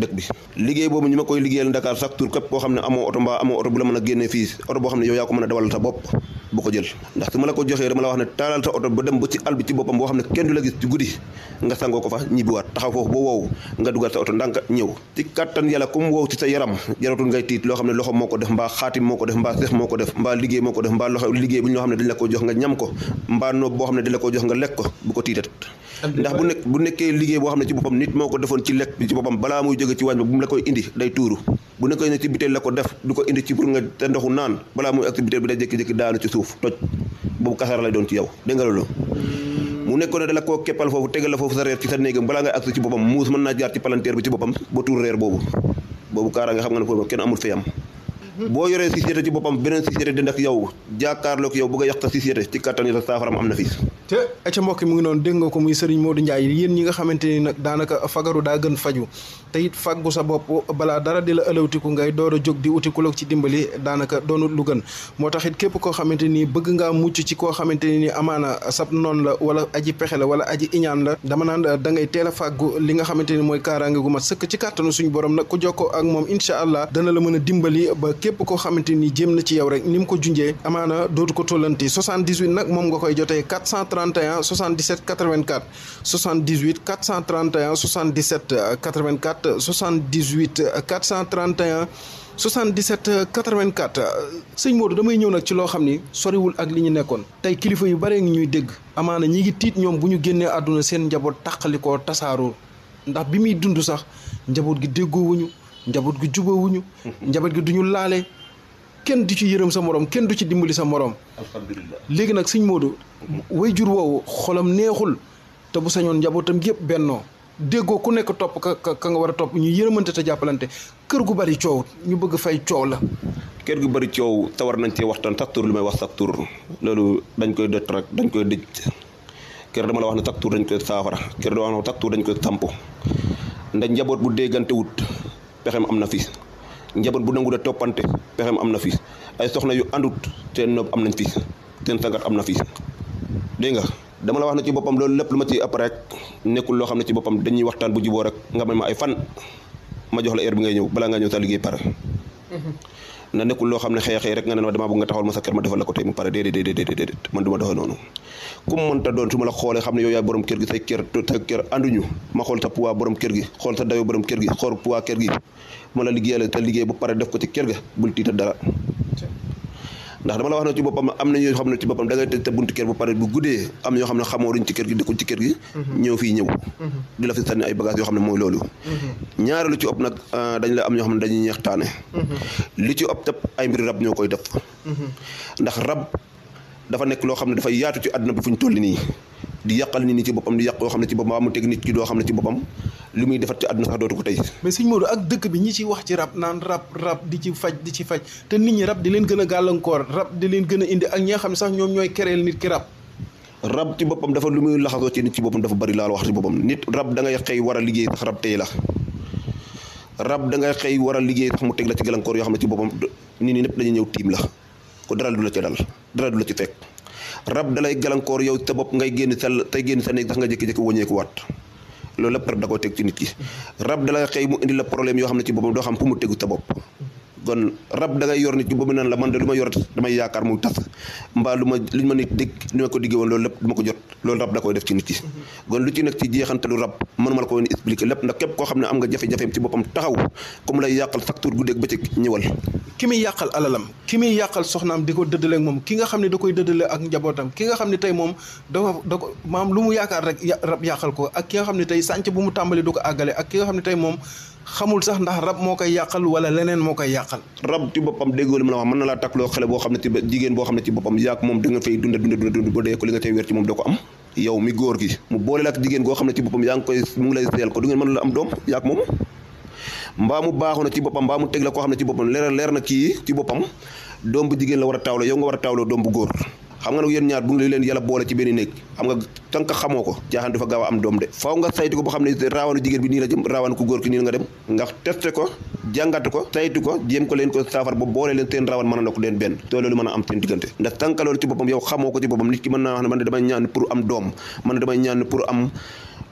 dëkk bi liggéey boobu ñu ma koy liggéeyal Dakar chaque tour képp koo xam ne amoo oto mbaa amoo oto bu la mën a génnee fii oto boo xam ne yow yaa ko mën a dawal sa bopp bu ko jël ndax su ma la ko joxee dama la wax ne taalal sa oto ba dem ba ci àll bi ci boppam boo xam ne kenn du la gis ci guddi nga sangoo ko fa ñibbiwaat taxaw foofu ba wow nga dugal sa oto ndànk ñëw ci kattan yàlla comme wow ci sa yaram jaratul ngay tiit loo xam ne loxo moo ko def mbaa xaatim moo ko def mbaa seex moo ko def mbaa liggéey moo ko def mbaa loxo liggéey bu ñoo xam ne dañ la ko jox nga ñam ko mbaa noob boo xam ne dañ la ko jox nga lekk ko bu ko tiitat ndax bu nekk bu nekkee liggéey boo xam ne ci boppam nit moo ko defoon ci lekk bi ci boppam balaa muy jóge ci waañ ba bu mu la koy indi day tuuru bu nekkee ne ci biteel la ko def du ko indi ci pour nga te ndoxu naan balaa muy activité bi day jékki-jékki daanu ci suuf toj boobu kasara lay doon ci yow dégg nga loolu mu nekkoon ne dala koo keppal foofu tegal la foofu sa reer ci sa néegam balaa ngay agsi ci boppam muus mën naa jaar ci palanteer bi ci boppam ba tuur reer boobu boobu kaara nga xam nga ne foofu kenn amul fayam boo yoree société ci boppam beneen société di ndax yow jàkkaarloog yow bëgg a yàq sa société ci kattan yi sa saafaram am na fii te ca mbokk mu ngi noonu dégg nga ko muy Serigne Modou Ndiaye yéen ñi nga xamante ni nag daanaka fagaru daa gën faju te it faggu sa bopp balaa dara di la ëlawtiku ngay door a jóg di uti kuloog ci dimbali daanaka doonut lu gën moo tax it képp koo xamante ni bëgg ngaa mucc ci koo xamante ni amaana sab noonu la wala aji pexe la wala aji iñaan la dama naan da ngay teel a fàggu li nga xamante ni mooy kaaraange gu mat sëkk ci kàttanu suñu borom nag ku jokkoo ak moom incha allah dana la mën a dimbali ba képp koo xamante ni jéem na ci yow rek ni mu ko junjee amaana dootu ko tollanti 78 nag moom nga koy jotee 431 77 84 78 431 77 84 78 431 77 84 sëñ Modou damay ñëw nag ci loo xam ni soriwul ak li ñu nekkoon tey kilifa yu bare ngi ñuy dégg amaana ñi ngi tiit ñoom bu ñu génnee àdduna seen njaboot tàqalikoo tasaaroo ndax bi muy dund sax njaboot gi déggoowuñu njaboot gi jubawuñu njaboot gi duñu laale kenn du ci yërëm sa morom kenn du ci dimbali sa morom alhamdulilah léegi nag sëñ Modou way jur woowu xolam neexul te bu sañoon njabootam yëpp bennoo déggoo ku nekk topp ka ka nga war a topp ñu yërëmante te jàppalante kër gu bari coow ñu bëgg fay coow la kër gu bëri coow tawar nañ cee waxtaan sax tur li may wax sax tur loolu dañ koy dët rek dañ koy dëj kër dama la wax ne sax tur dañ koy saafara kër dama wax ne sax tur dañ koy samp ndax njaboot bu déggante wut pexem am na fi njaboot bu nangu de toppante pexem am na fi ay soxna yu àndut seen nopp am nañ fi seen sangat am na fi dégg nga dama la wax ne ci boppam loolu lépp lu ma ci ëpp rek nekkul loo xam ne ci boppam dañuy waxtaan bu juboo rek nga may ma ay fan ma jox la heure bi ngay ñëw balaa nga ñëw sa liggéey pare na nekkul loo xam ne xëy xëy rek nga ne ma damaa bëgg nga taxawal ma sa kër ma defal la ko tey mu pare déedéet déedéet déedéet man du ma doxee noonu ku mu mënta doon su ma la xoolee xam ne yow yaay borom kër gi say kër sa kër ànduñu ma xool sa poids borom kër gi xool sa dayo borom kër gi xool poids kër gi ma la liggéeyal te liggéey bu pare def ko ci kër ga bul tiita dara ndax dama la wax ne ci boppam am na ñoo xam ne ci boppam da ngay tëj sa buntu kër bu pare bu guddee am ñoo xam ne xamoo duñ ci kër gi dëkkuñ ci kër gi ñëw fii ñëw di la fi sànni ay bagages yoo xam ne mooy loolu ñaare lu ci ëpp nag dañ la am ñoo xam ne dañuy ñeextaane li ci ëpp tëpp ay mbiri rab ñoo koy def ndax rab dafa nekk loo xam ne dafay yaatu ci àdduna bi fu ñu toll nii di yàqal nit ñi ci boppam di yàq yoo xam ne ci boppam mu teg nit ki doo xam ne ci boppam li muy defat ci àdduna sax dootu ko tey mais sëñ Modou ak dëkk bi ñi ci wax ci rab naan rab rab di ci faj di ci faj te nit ñi rab di leen gën a gàllankoor rab di leen gën a indi ak ñi nga xam ne sax ñoom ñooy kereel nit ki rab rab ci boppam dafa lu muy laxasoo ci nit ci boppam dafa bari laal wax ci boppam nit rab da ngay xëy war a liggéey sax rab tey la rab da ngay xëy war a liggéey sax mu teg la ci gàllankoor yoo xam ne ci boppam nit ñi ñëpp dañuy ñëw tiim la ko dara du la ci dal dara du la ci fekk rab dalay gàllankoor yow sa bopp ngay génn sa tey génn sa néeg sax nga jékki-jékki wëññeeku waat loolu lépp rab da koo teg ci nit ki rab dalay xëy mu indi la problème yoo xam ne ci boppam doo xam fu mu tegu sa bopp kon rab da ngay yor nit ki boobu naan la man de lu ma yor damay yaakaar muy tas mbaa lu ma lu ma nit dig li ma ko diggee woon loolu lépp du ma ko jot loolu rab da koy def ci nit ki kon lu ci nekk ci jeexantalu rab mënuma la ko woon expliquer lépp ndax képp koo xam ne am nga jafe-jafeem ci boppam taxaw comme lay yàqal facture guddeeg bëccëg ñëwal ki muy yàqal alalam ki muy yàqal soxnaam di ko dëddale ak moom ki nga xam ne da koy dëddale ak njabootam ki nga xam ne tey moom dafa da ko maam lu mu yaakaar rek rab yàqal ko ak ki nga xam ne tey sànc bu mu tàmbali du ko àggale ak ki nga xam ne tey moom xamul sax ndax rab moo koy yàqal wala leneen moo koy yàqal rab ci boppam déggoo li ma la wax mën na laa takkloo xale boo xam ne ci jigéen boo xam ne ci boppam yaak moom da nga fay dunda dunda dunda ba dee ko li nga tey wér ci moom doo ko am yow mi góor gi mu boole la ak jigéen goo xam ne ci boppam yaa ngi koy mu ngi lay seel ko du ngeen mën la am doom yaak moom mbaa mu baaxu na ci boppam mbaa mu teg la koo xam ne ci boppam leer leer na kii ci boppam doom bu jigéen la war a taawloo yow nga war a taawloo doom bu góor xam nga nag yéen ñaar bu ngi leen yàlla boole ci benn néeg xam nga tant que xamoo ko jaaxaan du fa gaaw a am doom de faaw nga saytu ko boo xam ne raawanu jigéen bi nii la jëm raawanu ku góor ki nii la nga dem nga testé ko jàngat ko saytu ko jéem ko leen ko saafar ba boole leen seen raawan mën a na ko leen benn te loolu mën a am seen diggante ndax tant que loolu ci boppam yow xamoo ko ci boppam nit ki mën naa wax ne man de damay ñaan pour am doom man de damay ñaan pour am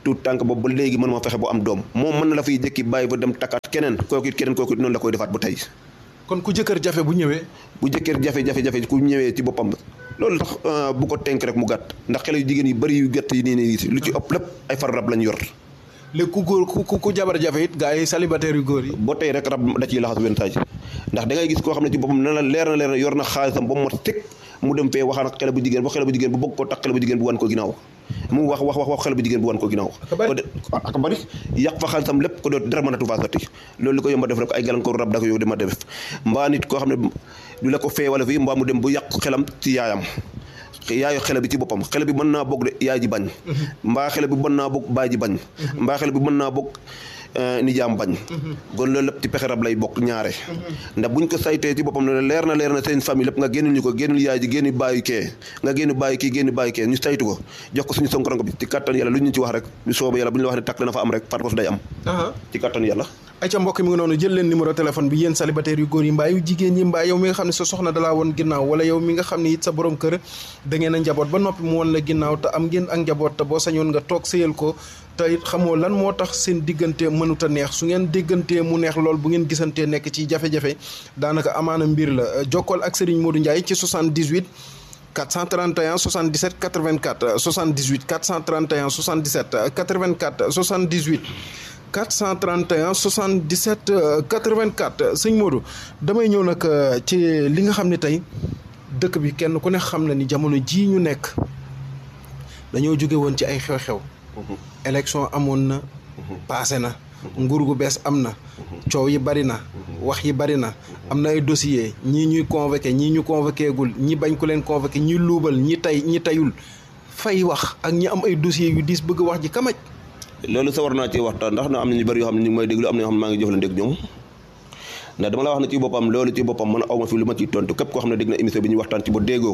tout tànk boobu ba léegi mën ma fexe bu am doom moom mën na la fiy jëkki bàyyi ba dem takkaat keneen kooku it keneen kooku it noonu la koy defaat ba tey kon ku jëkkër jafe bu ñëwee bu jëkkër jafe-jafe-jafe ku ñëwee ci boppam loolu tax bu ko tenk rek mu gàtt ndax xale yu jigéen yi bëri yu gàtt yi nii nii lu ci ëpp lépp ay far rab lañ yor léegi ku góor ku ku jabar jafe it gaa yi célibataire yu góor yi ba tey rek rab da ciy laxas wentaaj ndax da ngay gis koo xam ne ci boppam na la leer na leer na yor na xaalisam ba mu mat teg mu dem fee waxaan ak xale bu jigéen ba xale bu jigéen bu bëgg ko tax xale bu jigéen bu wan ko ginnaaw mu wax wax wax wax xale bu jigéen bu wan ko ginnaaw ak bari yàq fa xaalisam lépp ko doot dara mënatu faa sotti loolu li ko yomba def rek ay gàllankoor rab da ko yow dama def mbaa nit koo xam ne du la ko fee wala fii mbaa mu dem bu yàq xelam ci yaayam yaayu xele bi ci boppam xele bi mën naa bokk de yaay ji bañ mbaa xele bi mën naa bokk baay ji bañ mbaa xele bi mën naa bokk nijaam bañ kon loolu lépp ci pexe rab lay bokk ñaare ndax buñ ko saytee ci boppam ne leer na leer na seen famille lépp nga génnul ñu ko génnul yaay ji génn bàyyi kee nga génn bàyyi kii génn bàyyi kee ñu saytu ko jox ko suñu sonkoronko bi ci kattan yàlla lu ñu ci wax rek bu sooba yàlla bu ñu la wax ne takk dana fa am rek par force day am ci kattan yàlla ay ca mbokk mi ngi noonu jël leen numéro téléphone bi yéen célibataire yu góor yi mbaa yu jigéen yi mbaa yow mi nga xam ne sa soxna dalaa woon ginnaaw wala yow mi nga xam ne it sa borom kër da ngeen a njaboot ba noppi mu woon la ginnaaw te am ngeen ak njaboot te boo sañoon nga toog sëyal ko te it xamoo lan moo tax seen diggante mënut a neex su ngeen déggantee mu neex lool bu ngeen gisantee nekk ci jafe-jafe daanaka amaana mbir la jokkool ak Serigne Modou Ndiaye ci 78 431 77 84 78 431 77 84 78 431 77 84 sëñ Modou damay ñëw nag ci li nga xam ne tey dëkk bi kenn ku ne xam na ni jamono jii ñu nekk dañoo jóge woon ci ay xew-xew élection amoon na passé na nguur gu bees am na coow yi bari na wax yi bari na am na ay dossier ñii ñuy convoqué ñii ñu convoqué gul ñi bañ ku leen convoqué ñi luubal ñi tay ñi tayul fay wax ak ñi am ay dossier yu diis bëgg wax ji kamaj loolu sa war naa ci waxtaan ndax na am na ñu bëri yoo xam ne ñu ngi may déglu am na yoo xam ne maa ngi jëflante ak ñoom ndax dama la wax ne ci boppam loolu ci boppam man aw ma fi lu ma ciy tontu képp koo xam ne dégg na émission bi ñu waxtaan ci ba déggoo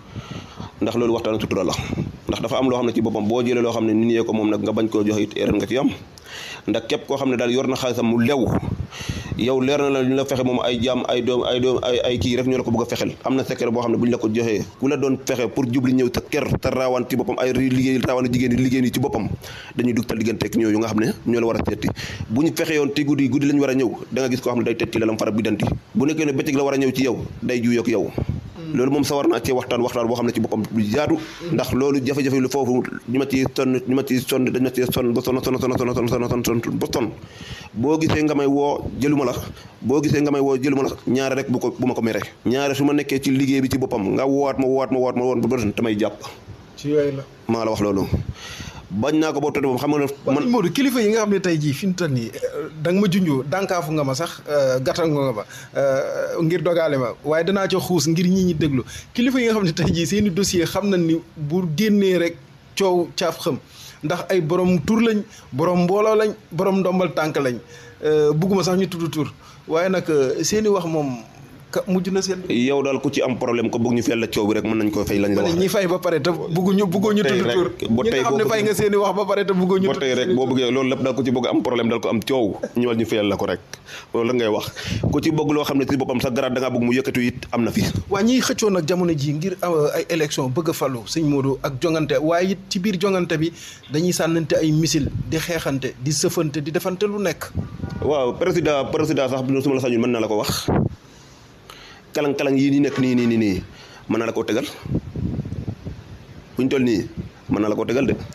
ndax loolu waxtaan sutura la ndax dafa am loo xam ne ci boppam boo jëlee loo xam ne nit ñee ko moom nag nga bañ koo joxe it erreur nga ci am ndax képp koo xam ne daal yor na xaalisam mu lew yow leer na la ñu la fexe moom ay jaam ay doom ay doom ay ay kii rek ñoo la ko bëgg a fexel am na secret boo xam ne bu ñu la ko joxee ku la doon fexe pour jubli ñëw sa kër te raawaan ci boppam ay liggéey raawaan jigéen yi liggéey yi ci boppam dañuy dugtal digganteeg ñooyu nga xam ne ñoo la war a seeti bu ñu fexe yoon te guddi guddi lañ war a ñëw da nga gis koo xam ne day teg ci lalam fara bi danti bu nekkee ne bëccëg la war a ñëw ci yow day juyoog yow loolu moom sa war naa cee waxtaan waxtaan boo xam ne ci boppam du jaadu ndax loolu jafe-jafe lu foofu ñu ma ci sonn ñu ma ci sonn dañ ma ci sonn ba sonn sonn sonn sonn sonn sonn sonn ba sonn boo gisee nga may woo jëluma la boo gisee nga may woo jëluma la ñaare rek bu ko bu ma ko mere ñaare su ma nekkee ci liggéey bi ci boppam nga woowaat ma woowaat ma woowaat ma woon ba doon damay jàpp ci yooyu la maa la wax loolu bañ naa ko boobu tëdd moom xam nga ne man Modou kilifa yi nga xam ne tey jii fi mu toll nii da nga ma junjoo dànkaafu nga ma sax gàttal nga ma ngir dogaale ma waaye danaa ca xuus ngir ñi ñi déglu kilifa yi nga xam ne tey jii seen i dossier xam nañ ni bu génnee rek coow caaf xam ndax ay borom tur lañ borom mbooloo lañ borom ndombal tànk lañ bugguma sax ñu tudd tur waaye nag seen i wax moom ka mujj na seen. yow daal ku ci am problème ko bëgg ñu fayal la coow bi rek mën nañ ko fay lañ la wax ñi fay ba pare te bëgguñu bëgguñu tudd tur ba ñi tey nga xam ne fay nga seen i wax ba pare te bëgguñu ba tey rek boo bëggee loolu lépp daal ku ci bëgg am problème daal ko am coow ñëwal ñu fayal la ko rek loolu la ngay wax ku ci bëgg loo xam ne ci boppam sa garaat da ngaa bëgg mu yëkkatu it am na fi waa ñiy xëccoo nag jamono ji ngir ay élection bëgg a falu sëñ Modou ak jongante waaye it ci biir jongante bi dañuy sànnante ay missile di xeexante di sëfante di defante lu nekk waaw président président sax su ma la sañul mën na la ko wax kalang-kalang yii nii nekk nii nii nii nii mën na la koo tegal buñ toll nii mën na la koo tegal de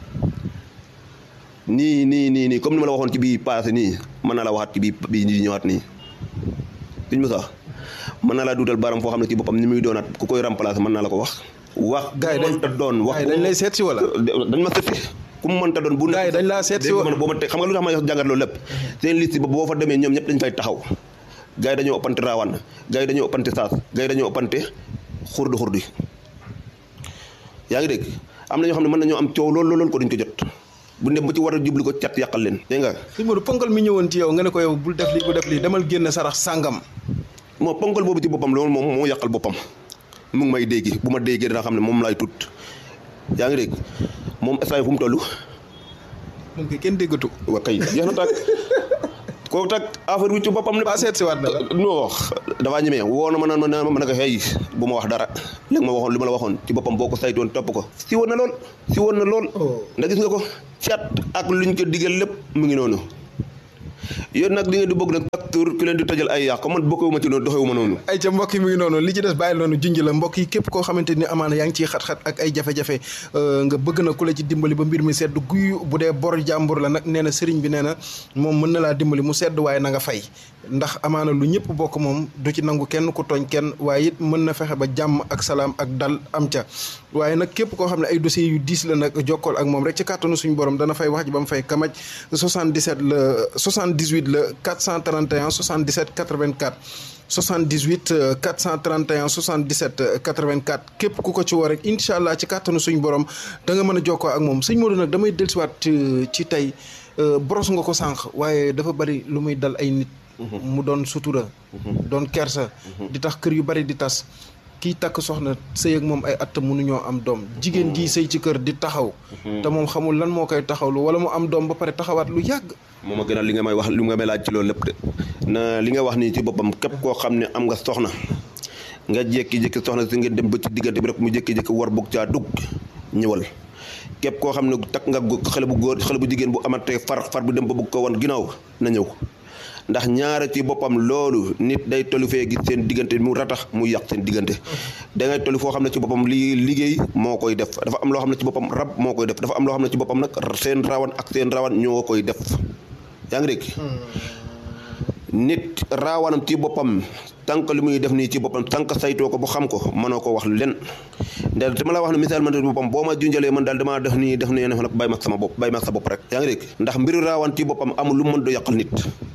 nii nii nii nii comme ni ma la waxoon ci bii passé nii mën na la waxaat ci bii bii ñi ñëwaat nii suñ Moussa mën na laa duutal baram foo xam ne ci boppam ni muy doonaat ku koy remplacer mën naa la ko wax wax gars yi dañ mënta doon wax dañ lay seet si wala dañ ma seet si ku mu mënta doon bu gars yi dañ laa seet si dégg wala nga boo ma te xam nga lu tax ma jàngat loolu lépp seen liste ba boo fa demee ñoom ñëpp dañ fay taxaw gars yi dañoo ëppante raawaan gars yi dañoo ëppante saas gars yi dañoo ëppante xurdi xurdi yaa ngi dégg am na ñoo xam ne mën nañoo am coow lool lool ko duñ ko jot bu dem ba ci war a jubli ko cat yàqal leen dégg nga sëñ Modou ponkal mi ñëwoon ci yow nga ne ko yow bul def lii bul def lii demal génn sarax sàngam moo ponkal boobu ci boppam loolu moom moo yàqal boppam mu ngi may déggi bu ma déggee dina xam ne moom laay tut yaa ngi dégg moom instant fu mu toll moom kay kenn déggatu wa kay jeex na tàkk kooku tak affaire bi ci boppam ne ba seet si waat na la non dafaa ñemee woo na ma naan ma naan ma ne ko xëy bu ma wax dara léegi ma waxoon li ma la waxoon ci boppam boo ko saytoon topp ko si woon na lool si woon na lool ndax gis nga ko cat ak luñ ko digal lépp mu ngi noonu yéen nag di ngeen di bëgg nag facture ki leen di tëjal ay yàq man bokkewuma ci noonu doxewuma noonu ay ca mbokk yi mu ngi noonu li ci des bàyyi noonu junj la mbokk yi képp koo xamante ni amaana yaa ngi ciy xat-xat ak ay jafe-jafe nga bëgg na ku la ci dimbali ba mbir mi sedd guy bu dee bor jàmbur la nag nee na sëriñ bi nee na moom mën na laa dimbali mu sedd waaye na nga fay ndax amaana lu ñëpp bokk moom du ci nangu kenn ku tooñ kenn waaye it mën na fexe ba jàmm ak salaam ak dal am ca waaye nag képp koo xam ne ay dossiers yu diis la nag jokkool ak moom rek ci kàttanu suñu borom dana fay wax ji ba mu fay kamaj 77 la 78 la 431 77 84 78 431 77 84 képp ku ko ci woo rek incha allah ci kàttanu suñu borom da nga mën a jokkoo ak moom sëñ Modou nag damay dellusiwaat ci tey boros nga ko sànq waaye dafa bari lu muy dal ay nit. mu doon sutura. doon kersa. di tax kër yu bari di tas. kii takk soxna sëy ak moom ay at mënuñoo am doom jigéen ji sëy ci kër di taxaw. te moom xamul lan moo koy taxawlu wala mu am doom ba pare taxawaat lu yàgg. moom a gënal li nga may wax li nga may laaj ci loolu lépp de na li nga wax nii ci boppam képp koo xam ne am nga soxna nga jékki-jékki soxna si ngeen dem ba ci diggante bi rek mu jékki-jékki war bugg caa dugg ñëwal képp koo xam ne takk nga xale bu góor xale bu jigéen bu amatee far far bu dem ba bugg ko wan ginnaaw na ñëw ndax ñaara ci boppam loolu nit day tollu fee gis seen diggante mu ratax mu yàq seen diggante da ngay tollu foo xam ne ci boppam lii liggéey moo koy def dafa am loo xam ne ci boppam rab moo koy def dafa am loo xam ne ci boppam nag seen rawan ak seen rawan ñoo koy def yaa ngi dégg nit raawanam ci boppam tànk li muy def nii ci boppam tànk saytoo ko bu xam ko mënoo ko wax len ndax dama la wax ne misaal man boppam boo ma junjalee man daal damaa def nii def nii nag bàyyi ma sama bopp bàyyi ma sa bopp rek yaa ngi dégg ndax mbiru raawan ci boppam amul lu mën do yàqal nit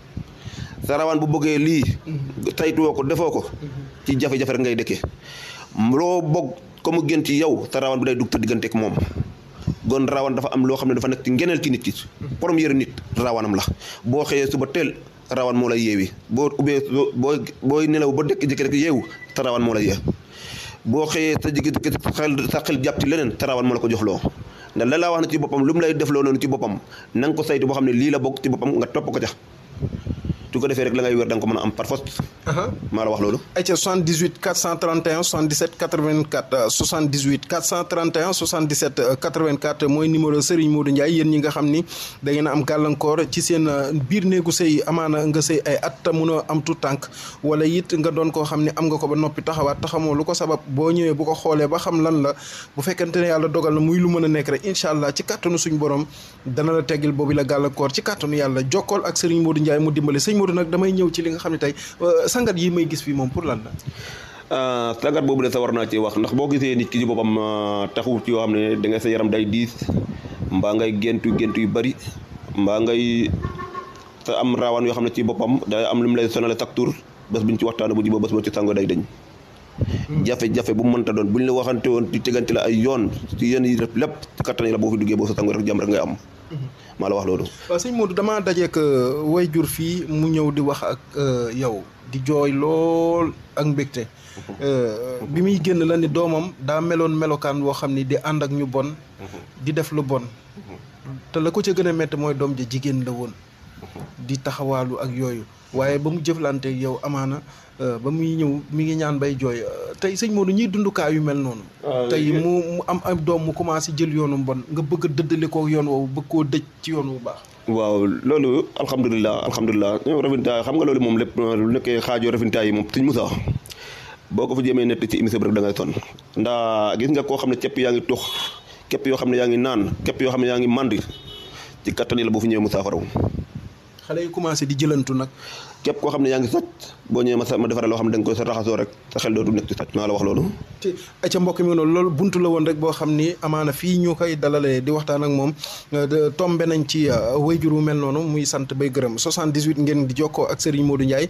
sa rawaan bu bëggee lii saytuwoo ko defoo ko ci jafe-jafe rek ngay dëkkee loo bëgg ko mu gën ci yow sa rawaan bi day dugg te diggante ak moom gon rawaan dafa am loo xam ne dafa nekk ci ngeneel ci nit ki première nit rawaanam la boo xëyee suba teel rawaan moo lay yeewi boo ubbee boo booy nelaw ba dëkk jëkk rek yeewu sa rawaan moo lay yee boo xëyee sa jigi sa xel sa xel jàpp ci leneen sa rawaan moo la ko jox loo ndax la laa wax ne ci boppam lu mu lay def loo noonu ci boppam na nga ko saytu boo xam ne lii la bokk ci boppam nga topp ko ca su ko defee rek la ngay wér da nga ko mën a am par force maa la wax loolu ayca 78 431 77 84 78 431 77 84 mooy numéro Serigne Modou Ndiaye yéen ñi nga xam ni da ngeen a am gàllankoor ci seen biir néegu sëy amaana nga sëy ay at mënoo am tout tànk wala it nga doon koo xam ne am nga ko ba noppi taxawaat taxamoo lu ko sabab boo ñëwee bu ko xoolee ba xam lan la bu fekkente ne yàlla dogal na muy lu mën a nekk rek incha allah ci kàttanu suñu borom dana la teggil boobu la gàllankoor ci kàttanu yàlla jokkool ak Serigne Modou Ndiaye mu dimbale sëñ Modou nag damay ñëw ci li nga xam ne tey sangat yi may gis fii moom pour lan la. sangat boobu de sa war naa ci wax ndax boo gisee nit ki ci boppam taxu ci yoo xam ne da ngay sa yaram day diis mbaa ngay géntu géntu yu bari mbaa ngay sa am raawaan yoo xam ne ci boppam day am lu mu lay sonale chaque tour bés bu ñu ci waxtaanee bu jiboo bés boo ci sango day dañ. jafe-jafe bu mu mënta doon bu ñu la waxante woon ci tegante la ay yoon ci yenn yi lépp ci kattan yi la boo fi duggee boo sa sango rek jàmm rek ngay am. maa la wax loolu. waaw sëñ Modou damaa dajeek way jur fii mu ñëw di wax ak yow di jooy lool ak mbégte. bi muy génn la ni doomam daa meloon melokaan woo xam ni di ànd ak ñu bon. di def lu bon. te la ko ca gën a métti mooy doom ja jigéen la woon. di taxawaalu ak yooyu waaye ba mu jëflante yow amaana ba muy ñëw mi ngi ñaan bay jooy tey sëñ Modou ñiy dundukaa yu mel noonu. tey mu mu am am doom mu commencé jël yoonu bon nga bëgg a dëddale ko yoon woowu bëgg koo dëj ci yoon wu baax. waaw loolu alhamdulilah alhamdulilah ñoom rafintaay xam nga loolu moom lépp lu nekkee xaajoo rafintaay yi moom suñ musa boo ko fa jëmee nett ci émission bi rek da ngay sonn ndax gis nga koo xam ne képp yaa ngi tux képp yoo xam ne yaa ngi naan képp yoo xam ne yaa ngi mandi ci kattan yi la boo fi ñëwee mu saafaraw xale yi commencé di jëlantu nag. képp koo xam ne yaa ngi sàcc boo ñëwee ma sa ma defaral loo xam ne da nga koy sa raxasoo rek sa xel dootu nekk ci sàcc maa la wax loolu. te ca mbokk mi noonu loolu buntu la woon rek boo xam ni amaana fii ñu koy dalalee di waxtaan ak moom tombe nañ ci wayjur wu mel noonu muy sant bay gërëm 78 ngeen di jokkoo ak Serigne Modou Ndiaye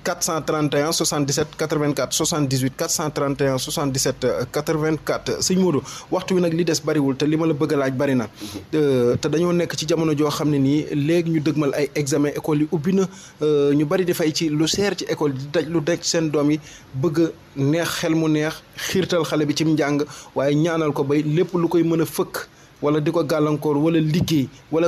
431 77 84 78 431 77 84 sëñ Modou waxtu wi nag li des bariwul te li ma la bëgg a laaj bari na. te dañoo nekk ci jamono joo xam ne nii léegi ñu dëgmal ay examen école yi ubbi na ñu bari di fay ci lu seer ci école di daj lu daj seen doom yi bëgg neex xel mu neex xiirtal xale bi ci njàng waaye ñaanal ko bay lépp lu koy mën a fëkk wala di ko gàllankoor wala liggéey wala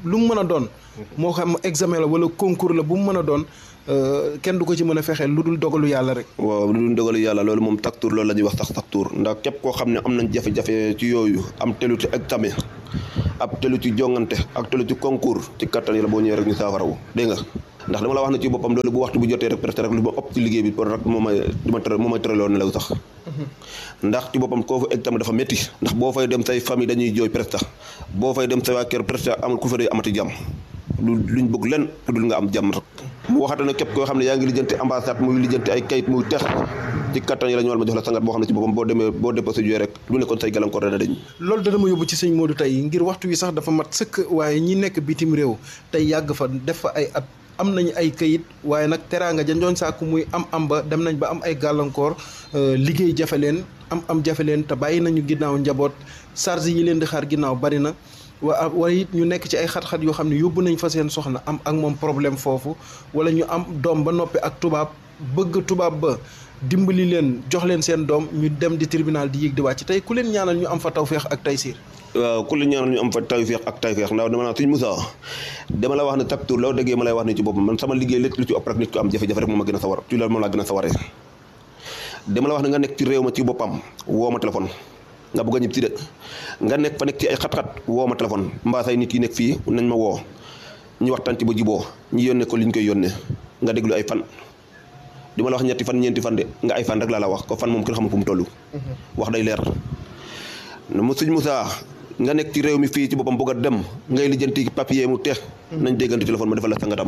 lu mu mën a doon moo xam examen la wala concours la bu mu mën a doon kenn du ko ci mën a fexeel lu dul dogalu yàlla rek waaw lu dul dogalu yàlla loolu moom taktuur loolu la ñuy wax sax taktuur ndax képp koo xam ne am nañ jafe-jafe ci yooyu am telu ci examen ab telu ci jongante ak telu ci concours ci kattan yi la boo ñëwee rek ñu saafarawu dégg nga ndax dama la wax ne ci boppam loolu bu waxtu bu jotee rek presque rek lu ma ëpp ci liggéey bi pour rek moo may dima tëral moo may tëraloon nelaw sax ndax ci boppam koo fa examen dafa métti ndax boo fay dem say famille dañuy jooy presque boo fay dem say waa kër presque amul ku fa dee amati jàmm lu luñ bëgg len dul nga am jàmm rek mu waxate ne képp koo xam ne yaa ngi lijjanti ambassade muy lijjanti ay kayit muy tex ci kattan yi la ñu war ma jox la sangat boo xam ne ci boppam boo demee boo déposé jooy rek lu nekkoon say gàllankoor dana dañ loolu dana ma yóbbu ci sëñ Modou tey ngir waxtu wi sax dafa mat sëkk waaye ñi nekk bitim réew tey yàgg fa def fa ay at am nañu ay kayit waaye nag teraanga jandoon sàkku muy am am ba dem nañ ba am ay gàllankoor liggéey jafe leen am am jafe leen te bàyyi nañu ginnaaw njaboot charge yi leen di xaar ginnaaw bari na wa wala it ñu nekk ci ay xat-xat yoo xam ne yóbbu nañ fa seen soxna am ak moom problème foofu wala ñu am doom ba noppi ak tubaab bëgg tubaab ba dimbali leen jox leen seen doom ñu dem di tribunal di yéeg di wàcc tey ku leen ñaanal ñu am fa tawféex ak taysiir waaw ku leen ñaanal ñu am fa tawféex ak tawféex ndax dama naa suñ Moussa dama la wax ne taktuur loo déggee ma lay wax ne ci boppam man sama liggéey lépp lu ci ëpp rek nit ko am jafe-jafe rek moom ma gën a sawar ci loolu moom laa gën a sawaree dama la wax ne nga nekk ci réew ma ci boppam woo ma téléphone nga bëgg a ñib si de nga nekk fa nekk ci ay xat-xat woo ma téléphone mbaa say nit yi nekk fii nañ ma woo ñu waxtaan ci ba jiboo ñu yónnee ko li ñu koy yónnee nga déglu ay fan di ma la wax ñetti fan ñeenti fan de nga ay fan rek laa la wax ko fan moom kenn xamul fu mu toll wax day leer mu suñ Moussa nga nekk ci réew mi fii ci boppam bëgg a dem ngay lijjanti papier mu teex nañ déggante téléphone ma defal la sangatam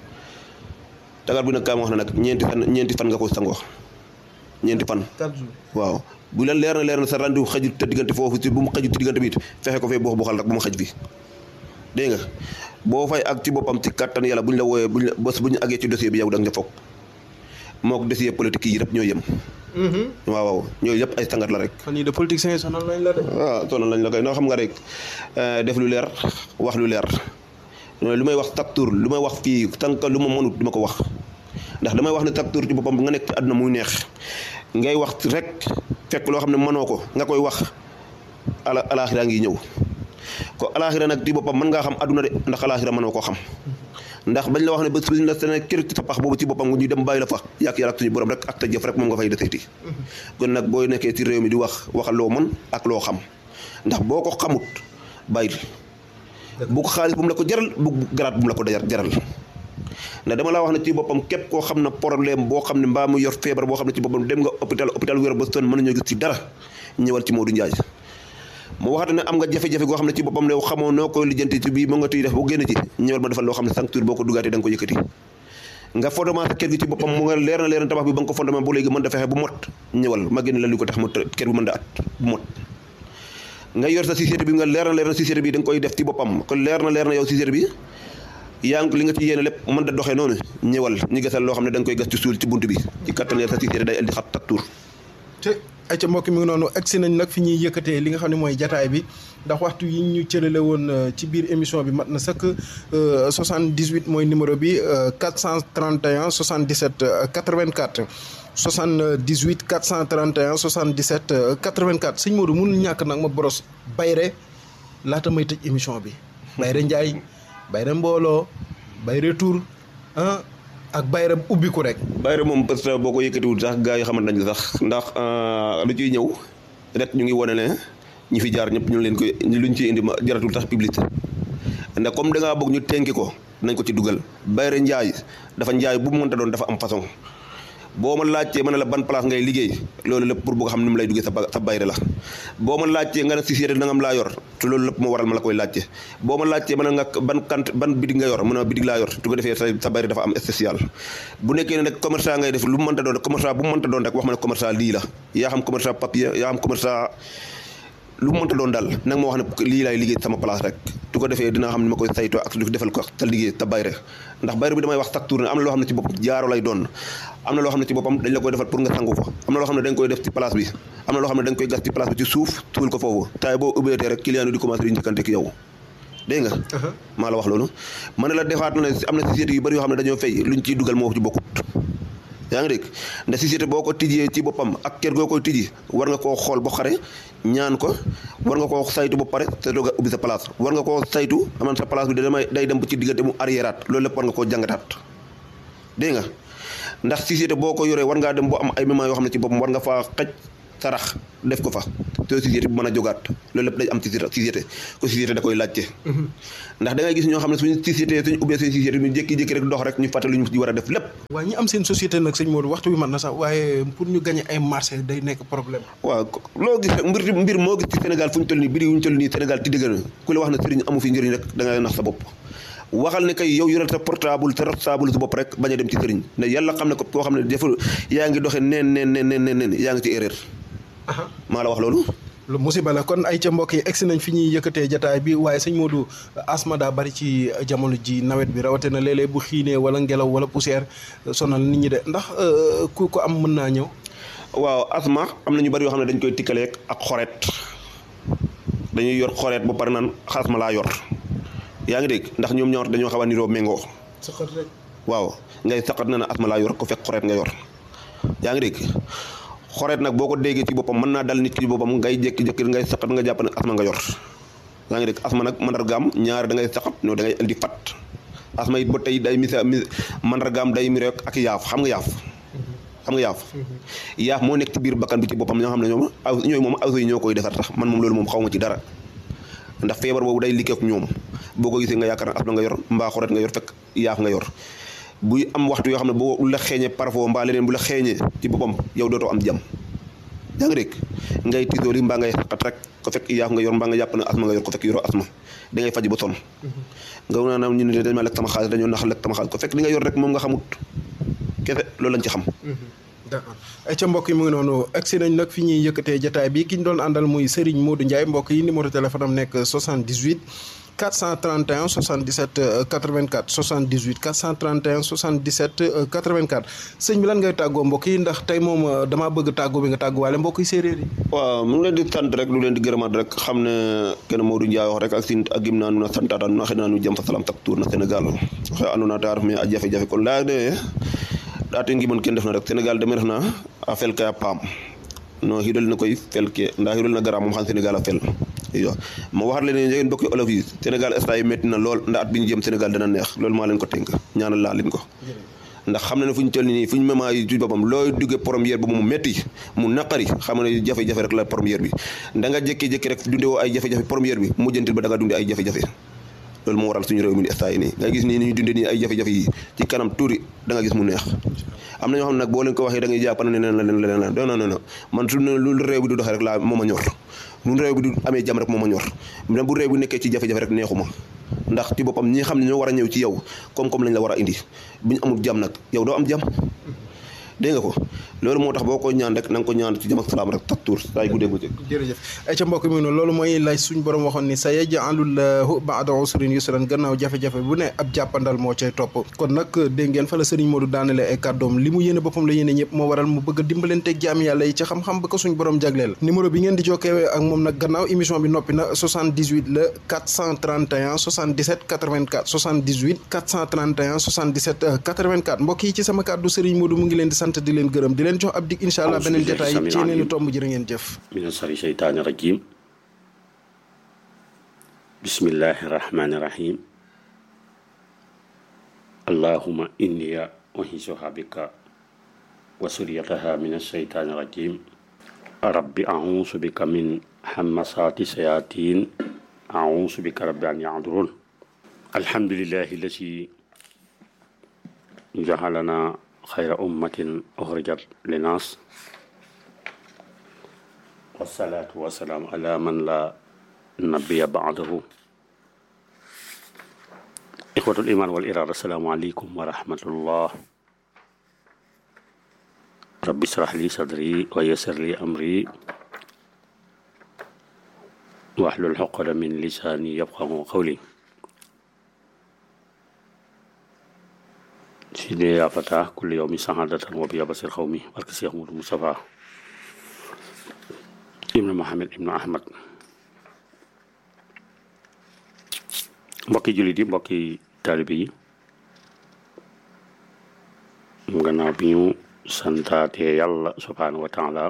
tagar bi nag kaa ma wax na nag ñeenti fan ñeenti fan nga koy sangoo ñeenti fan waaw bu la leer na leer na sa rendu xajut te diggante foofu si bu mu xajut te diggante bi it fexe ko fee boo xal rek bu mu xaj fi dégg nga boo fay ak ci boppam ci kattan yàlla buñ la wooyee buñ la bés bu ñu àggee ci dossier bi yow da nga foog moo ko dossier politique yi yëpp ñoo yem waaw waaw ñooyu yëpp ay sangat la rek fan yii de politiciens yi sonal nañ la de waaw sonal nañ la koy noo xam nga rek def lu leer wax lu leer lu may wax chaque tour lu may wax fii tànk lu ma mënut du ma ko wax ndax damay wax ne chaque tour ci boppam nga nekk ci àdduna muy neex ngay wax rek fekk loo xam ne mënoo ko nga koy wax ala alaaxira ngi ñëw ko alaaxira nag ci boppam mën ngaa xam àdduna de ndax alaaxira mënoo koo xam ndax bañ la wax ne bés bi la sene kër ci sa pax boobu ci boppam ñu dem bàyyi la fa yàq yàlla ak suñu borom rek ak ta jëf rek moom nga fay deseeti kon nag boo nekkee ci réew mi di wax waxal loo mën ak loo xam ndax boo ko xamut bàyyil bu ko xaalis bu mu la ko jaral bu garaat bu mu la ko jaral ndax dama laa wax ne ci boppam képp koo xam ne problème boo xam ne mbaa mu yor feebar boo xam ne ci boppam dem nga hôpital hôpital wér ba sonn mën nañoo gis ci dara ñëwal ci Modou Ndiaye mu waxate ne am nga jafe-jafe goo xam ne ci boppam ne xamoo noo koy lijjanti ci bii moo nga tuy def boo génn ci ñëwal ma defal loo xam ne sancture boo ko dugaatee da nga ko yëkkati nga fondement sa kër gi ci boppam mu nga leer na leer na tabax bi ba nga ko fondement bu léegi mën da fexe bu mot ñëwal ma génn la lu ko tax mu kër bi mën da at bu mot nga yor sa société bi nga leer na leer na société bi da nga koy def ci boppam kon leer na leer na yow société bi yaa ngi li nga ci yéene lépp mën da doxee noonu ñëwal ñu gasal loo xam ne da nga koy gas ci suul ci bunt bi ci kattan sa société day indi xat tak tuur te ay ca mbokk mi ngi noonu agsi nañ nag fi ñuy yëkkatee li nga xam ne mooy jataay bi ndax waxtu yi ñu cërale woon ci biir émission bi mat na sëkk 78 mooy numéro bi 431 77 84 78 431 77 84 sëñ Modou mënul ñàkk nag ma boros bayre laata may tëj émission bi bayre njaay bayre mbooloo bayre tur ah ak bayre ubbiku rek bayre moom parce que boo ko yëkkatiwul sax gars yi xamante nañ sax ndax lu ciy ñëw rek ñu ngi wane ne ñi fi jaar ñëpp ñu leen koy luñ ciy indi ma jaratul sax publicité ndax comme da ngaa bëgg ñu tenki ko nañ ko ci dugal bayre njaay dafa njaay bu mu mënta doon dafa am façon boo ma laajtee ma ne la ban place ngay liggéey loolu lépp pour bëgg xam ni mu lay duggee sa sa bayre la boo ma laajtee nga ne si séeréer nangam laa yor te loolu lépp moo waral ma la koy laajte boo ma laajtee ma ne nga ban kant ban bidig nga yor mu ne bidig laa yor tu ko defee sa sa bayre dafa am spécial bu nekkee ne nag commerçant ngay def lu mu mënta doon rek commerçant bu mu mënta doon rek wax ma ne commerçant lii la yaa xam commerçant papier yaa xam commerçant lu mu mënta doon daal nag ma wax ne lii laay liggéey sama place rek tu ko defee dinaa xam ne ma koy saytoo ak su defal ko sa liggéey ta bayre ndax bayre bi damay wax chaque tour ne am na loo xam ne ci boppam jaaro lay doon am na loo xam ne ci boppam dañ la koy defal pour nga sangu ko am na loo xam ne dañ koy def ci place bi am na loo xam ne dañ koy gas ci place bi ci suuf tuul ko foofu taay boo ubbeetee rek client yi di commencé di njëkkante ki yow dégg nga maa la wax loolu ma ne la defaat na ne am na société yu bëri yoo xam ne dañoo fay luñ ciy dugal moo ci bokkut yaa ngi dégg ndax société boo ko tijjee ci boppam ak kër goo koy tijji war nga koo xool ba xare ñaan ko war nga koo saytu ba pare te doog a ubbi sa place war nga koo saytu aman sa place bi da damay day dem ba ci diggante mu arriéraat loolu lépp war nga koo jàngataat dégg nga ndax société boo ko yoree war ngaa dem boo am ay moments yoo xam ne ci boppam war nga faa xaj sarax def ko fa te société bu mën a jógaat loolu lépp day am ci société ko société da koy laajte ndax da ngay gis ñoo xam ne suñu société suñu ubbee seen société ñu jékki-jékki rek dox rek ñu fàtte lu ñu ci war a def lépp waaye ñi am seen société nag sëñ Modou waxtu bi mat na sax waaye pour ñu gagné ay marché day nekk problème waaw loo gis rek mbir mbir moo gis ci Sénégal fu ñu toll nii biri wu ñu toll nii Sénégal ti dëgg na ku la wax na sëriñ amu fi njëriñ rek da ngay nax sa bopp waxal ne kay yow yoreel sa portable sa portable sa bopp rek bañ a dem ci sëriñ ne yàlla xam ne ko koo xam ne dafa yaa ngi doxee neen neen neen neen neen yaa ngi ci erreur maa la wax loolu lu musiba la kon ay ca mbokk yi egsi nañ fi ñuy yëkkatee jataay bi waaye sëñ Modou asma daa bari ci jamono ji nawet bi rawate na léeg-léeg bu xiinee wala ngelaw wala poussière sonal nit ñi de ndax ku ko am mën naa ñëw waaw asma am na ñu bari yoo xam ne dañ koy tikkaleeg ak xoret dañuy yor xoret ba pare naan asma laa yor yaa ngi dégg ndax ñoom ñaar dañoo xaw a niroo méngoo saqat rek waaw ngay saqat na na asma laa yor ko fekk xoret nga yor yaa ngi dégg xoreet nag boo ko déggee ci boppam mën naa dal nit ki boppam ngay jékki-jékki ngay saqat nga jàpp ne asma nga yor yaa ngi dégg asma nag mandargaam ñaar da ngay saqat no da ngay indi fat asma it ba tey day misa mi mandargaam day mi rek ak yaaf xam nga yaaf xam nga yaaf yaaf moo nekk ci biir bakkan bi ci boppam ñoo xam ne ñoom aw ñooy moom aw yi ñoo koy defar tax man moom loolu moom xaw ma ci dara ndax feebar boobu day liggéey ak ñoom boo ko gisee nga yaakaar ne asma nga yor mbaa xoreet nga yor fekk yaaf nga yor buy am waxtu yoo xam ne boo la xeeñee parfois mbaa leneen bu la xeeñee ci boppam yow dootoo am jàmm yaa ngi dégg ngay tisooli mbaa ngay xaqat rek ko fekk yaaf nga yor mbaa nga jàpp ne asma nga yor ko fekk yoroo asma da ngay faj ba sonn nga naa ñu ne dañ ma lekk sama xaalis dañoo nax lekk sama xaalis ko fekk li nga yor rek moom nga xamut kese loolu lañ ci xam d'accord ay ca mbokk yi mu ngi noonu agsi nañ nag fi ñuy yëkkatee jataay bi ki ñu doon àndal muy Serigne Modou Ndiaye mbokk yi numéro téléphone am nekk 78 431 77 84 78 431 77 84 sëñ bi lan ngay tàggoo mbokk yi ndax tey moom damaa bëgg tàggoo bi nga tàgguwaale mbokk yi séeréer yi. waaw mu ngi leen di sant rek lu leen di gërëmaat rek xam ne kenn Modou Ndiaye wax rek ak sin ak gim naa nu na santaata nu na xëy naa nu jëm fa salam tak tuur na Sénégal waxe andona ta ref me a jafe-jafe kon laya de ɗaate ngimon ken ndefna rek Sénégal deme refna a fel ke a paam no xidol na koy fel ke nda xidol na gara moom xam Sénégal a fel iyo ma waxat leen njegeen mbokki olof yi Sénégal instant yi métti na lool ndax at bi ñu jëm Sénégal dana neex loolu maa leen ko tënk ñaanal laa leen ko ndax xam na ne fu ñu toll nii fu ñu mema yi ci boppam looy duggee première bi mu métti mu naqari xam ne jafe-jafe rek la première bi da nga jékki-jékki rek dunde woo ay jafe-jafe première bi mujjantil ba da nga dunde ay jafe-jafe loolu moo waral suñu réew mi di instant yi nii nga gis nii ni ñu dundee nii ay jafe-jafe yi ci kanam tuuri da nga gis mu neex am na ñoo xam ne nag boo leen ko waxee da ngay jàpp ne leneen la leneen la non non non man su ne lu réew bi du doxee rek laa moo ma ñor lu réew bi du amee jàmm rek moo ma ñor même bu réew bi nekkee ci jafe-jafe rek neexuma ndax ci boppam ñi xam ne ñoo war a ñëw ci yow koom-koom lañ la war a indi bu ñu amul jàmm nag yow doo am jàmm dégg nga ko loolu moo tax boo ko ñaan rek na nga ko ñaan ci jàmm ak salaam rek tak tuur saa yu guddee bëccëg jërëjëf ay ca mbokk mi noonu loolu mooy lay suñ borom waxoon ni sa yaj'alullahu ba'da usrin yusran gannaaw jafe-jafe bu ne ab jàppandal moo cay topp kon nag dégg ngeen fa la sëriñ Modou daanale ay kàddoom li mu yéene boppam la yéene ñëpp moo waral mu bëgg a dimbalanteeg jaam yàlla yi ci xam-xam ba ko suñ borom jagleel numéro bi ngeen di jokkee ak moom nag gannaaw émission bi noppi na 78 la 431 77 84 78 431 77 84 mbokk yi ci sama kàddu sëriñ Modou mu ngi leen di sant di leen gërëm di leen jox ab dig incha allah beneen jotaay ci yeneen tomb jërë ngeen jëf min sari sheytaani rajim bismillahi rahmani rahim allahuma inniya uhisuha bika wa suriyataha min asheytaani rajim rabbi ausu bika min hamasati sayatin ausu bika rabbi an yahdurun alhamdulillahi lasi jahalana xayra ummatin uxrijat linnaas wasalaatu wasalaam ala man la nabiya baadahu ixwatul iman wal iraada asalaamu aleykum wa rahmatullah rabbi israh li sadri wa yassir li amri wahlul uqdatan min lisaani yafqahu qawli sidi yaa fata kulli yawmi saxaadatan wa biya basir xaw mi barke Cheikh Modou Moustapha ibnu Mohamed ibnu Ahmad mbokki jullit yi mbokki taalibe yi gannaaw bi ñu santaate yàlla subhaanahu wa taala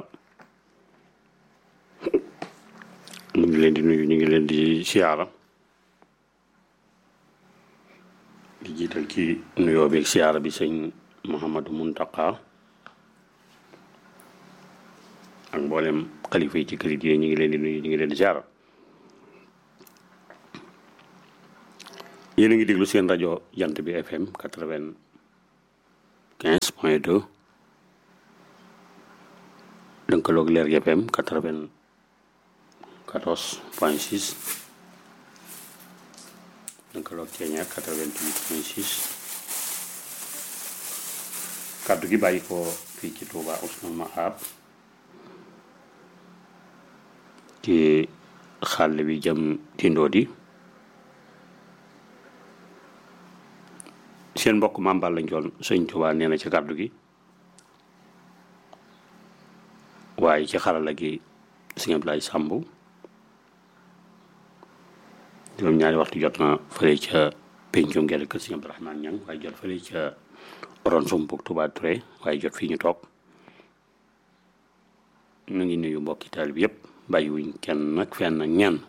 ñu ngi leen di nuyu ñu ngi leen di siyaara di jiital ci nuyoo beeg siyaara bi sëñ Mouhamadou Muntaka ak mboolem xalifa yi ci kër yi ñu ngi leen di nuyu ñu ngi leen di siyaara yéen a ngi déglu seen rajo jant bi FM quatre-vingt-quinze point deux lënkaloog leer gi FM quatre-vingt-quatorze point six lënkaloog ceeñeer quatre-vingt-huit point six kàddu gi bàyyi ko fii ci Touba Ousmane Mahab ci xàll bi jëm Tindodi seen mbokk mambal lañ joon sëñ Tuubaa nee na ci kàddu gi waaye ci xarala gi sëñ Ablaye Sàmb juróom ñaari waxtu jot na fële ca pencum ngel kër sëñ Abdourahmane Ñang waaye jot fële ca ron sumpuk Touba Touré waaye jot fii ñu toog ñu ngi nuyu mbokki taal bi yëpp bàyyiwuñ kenn nag fenn ñenn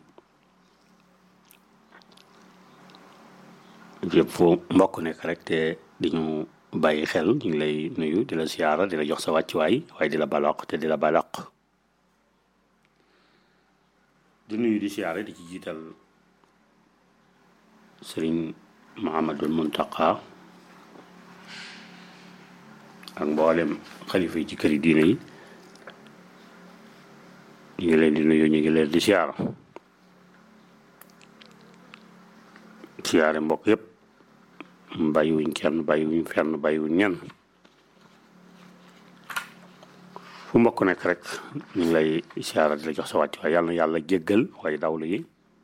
yëpp fu mbokk nekk rek te di ñu bàyyi xel ñu ngi lay nuyu di la siyaara di la jox sa wàccuwaay waaye di la balaq te di la balaq di nuyu di siyaara di ci jiital sëriñ Muhammadul Muntaqa ak mboolem xalifa yi ci këri diine yi ñu ngi leen di nuyu ñu ngi leen di siyaara siyaare mbokk yëpp bàyyiwuñ kenn bàyyiwuñ fenn bàyyiwuñ ñenn fu mbokk nekk rek ñu ngi lay siyaara di la jox sa wàcc waaye yàlla na yàlla jéggal way dawlu yi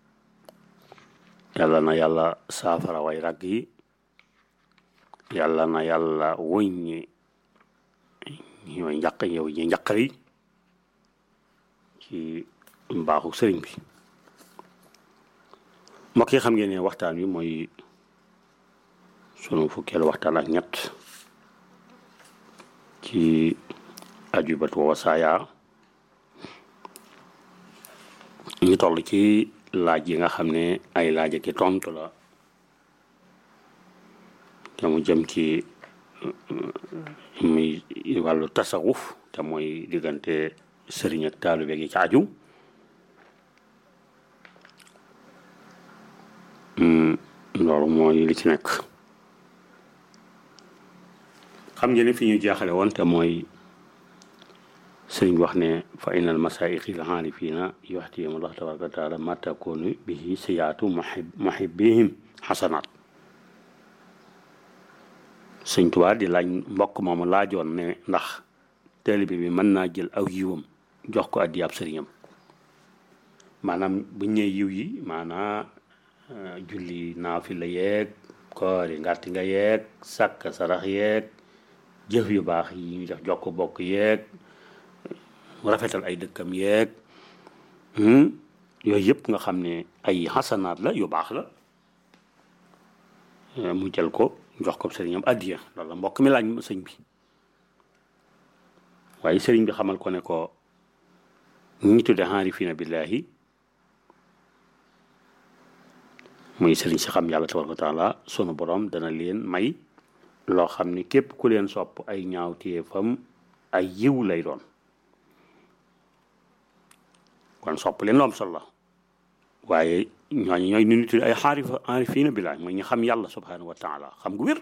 yàlla na yàlla saafara way ragg yi yàlla na yàlla wëññi ñooy njaq yow ñi njaqar yi ci mbaaxu sëriñ bi mbokk yi xam ngeen ne waxtaan wi mooy sunu fukkeelu waxtaan ak ñett ci ajubatu wa wasaaya ñu toll ci laaj yi nga xam ne ay laaj ak i tontu la te mu jëm ci muy wàllu tasawuf te mooy diggante sëriñ ak taalibe gi ci aju loolu mooy li ci nekk xam ngeen ne fi ñu jaaxale woon te mooy sëriñ wax ne fa inal masaayixi l aarifina yuxtihim allah tabaraka wa taala ma takunu bihi siyaatu muhibbihim xasanaat sëñ Tuubaa di laaj mbokk moomu laajoon ne ndax taalibe bi mën naa jël aw yiwam jox ko addi ab sëriñam maanaam bu ñëwee yiw yi maanaa julli naafila yeeg koori ngàtti nga yeeg sàkk sarax yeeg jëf yu baax yi ñu def jokk bokk yeeg rafetal ay dëkkam yeeg yooyu yëpp nga xam ne ay xasanaat la yu baax la mu jël ko jox ko sëriñam addiya loolu la mbokk mi laaj sëñ bi waaye sëriñ bi xamal ko ne ko ñi tudde aarifiina billaahi muy sëriñ si xam yàlla tabaraka wa taala sunu borom dana leen may loo xam ni képp ku leen sopp ay ñaawteefam ay yiw lay doon kon sopp leen lu am solo la waaye ñooñu ñooy nu nit ay xaarifa aarifiina billaahi mooy ñu xam yàlla subhanahu wa taala xam gu wér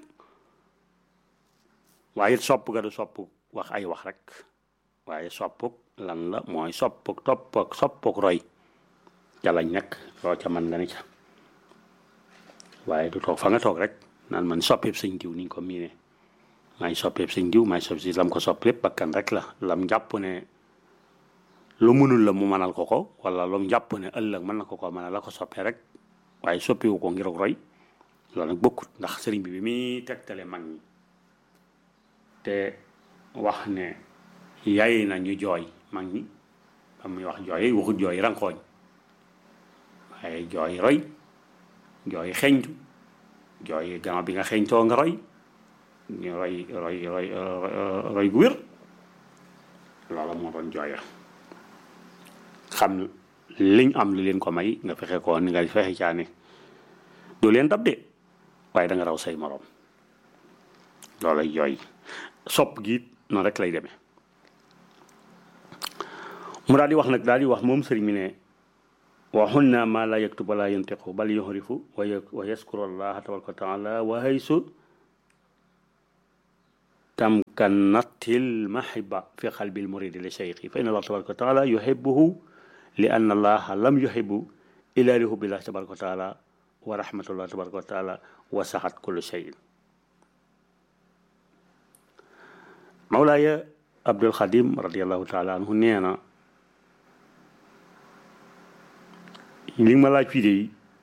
waaye sopp ga du sopp wax ay wax rek waaye soppuk lan la mooy soppuk toppuk soppuk roy ca lañ nekk loo ca mën nga ne ca waaye du toog fa nga toog rek naan man soppeeb sëñ diw niñ ko miine maay soppeeb sëñ diw maay sopp si lam ko sopp lépp bakkan rek la lam jàpp ne lu mënul la mu mënal ko ko wala lu jàpp ne ëllëg mën na ko ko mënal la ko soppee rek waaye soppiwu ko ngir roy loolu nag bokkut ndax sëriñ bi bi muy tegtale mag ñi te wax ne yaay na ñu jooy mag ñi ba muy wax jooy waxut jooy rankooñ waaye jooy roy jooy xeñtu jooy gannaaw bi nga xeñtoo nga roy ñu roy roy roy roy gu wér loola moo doon jooya xam liñ am li leen ko may nga fexe ko ni nga fexe caane doo leen dab de waaye da nga raw say morom loolay jooy sopp gi noonu rek lay demee mu daal di wax nag daal di wax moom sëriñ mi ne waxul naa maa laa yaktub wala yantiqu bal yuxrifu wa yaskuru allaha tabaraka wa taala wa haysu tamkanatil mahiba fi qalbi lmuridi li cheikhi fa inna allah tabaraka wa taala yuhibuhu li anna allaha lam yuhibu ila li hubbillah tabaraka wa taala wa rahmatullah tabaraka wa taala wa saxat kullu cheyin mawlaaya abdul xadim radiallahu taala anhu nee na li ma laaj fii de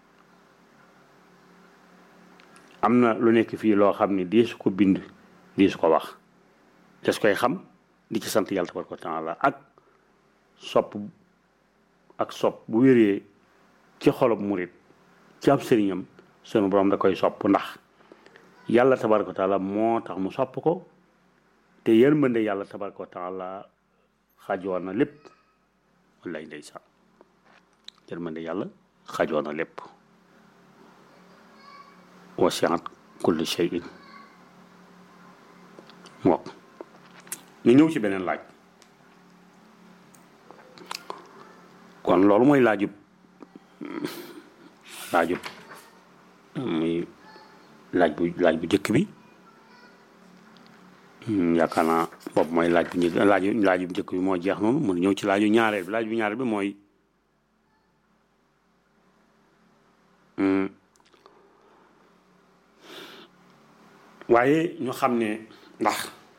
am na lu nekk fii loo xam ne deesu ko bind deesu ko wax des koy xam di ci sant yàlla tabaraka wa taala ak sopp ak sopp bu wéree ci xolob murit ci ab sëriñam sunu borom da koy sopp ndax yàlla tabaraka wa taala moo tax mu sopp ko te yërmande yàlla tabaraka wa taala xajoon na lépp wallaay ndeysaan yërmande yàlla xajoon na lépp wasiat kulli shay'in mook ñu ñëw ci beneen laaj kon loolu mooy laajub laajub muy laaj bu laaj bu jëkk bi yaakaar naa boobu mooy laaj bu njëkk laaju laaju bu njëkk bi moo jeex noonu mu ñëw ci laaju ñaareel bi laaj bu ñaareel bi mooy waaye ñu xam ne ndax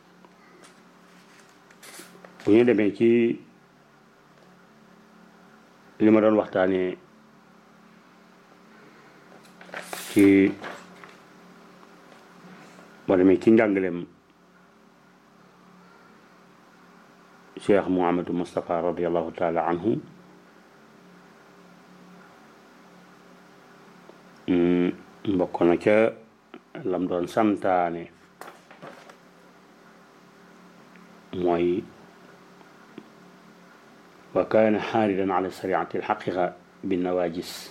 bu ñu demee ci li ma doon waxtaanee ci boo demee ci njàngaleem cheikh Mouhamadou Moustapha radiallahu taala anhu mbokk na ca lam doon santaane mooy wa kaana xaaridan ala sariati alxaqiqa binnawaajis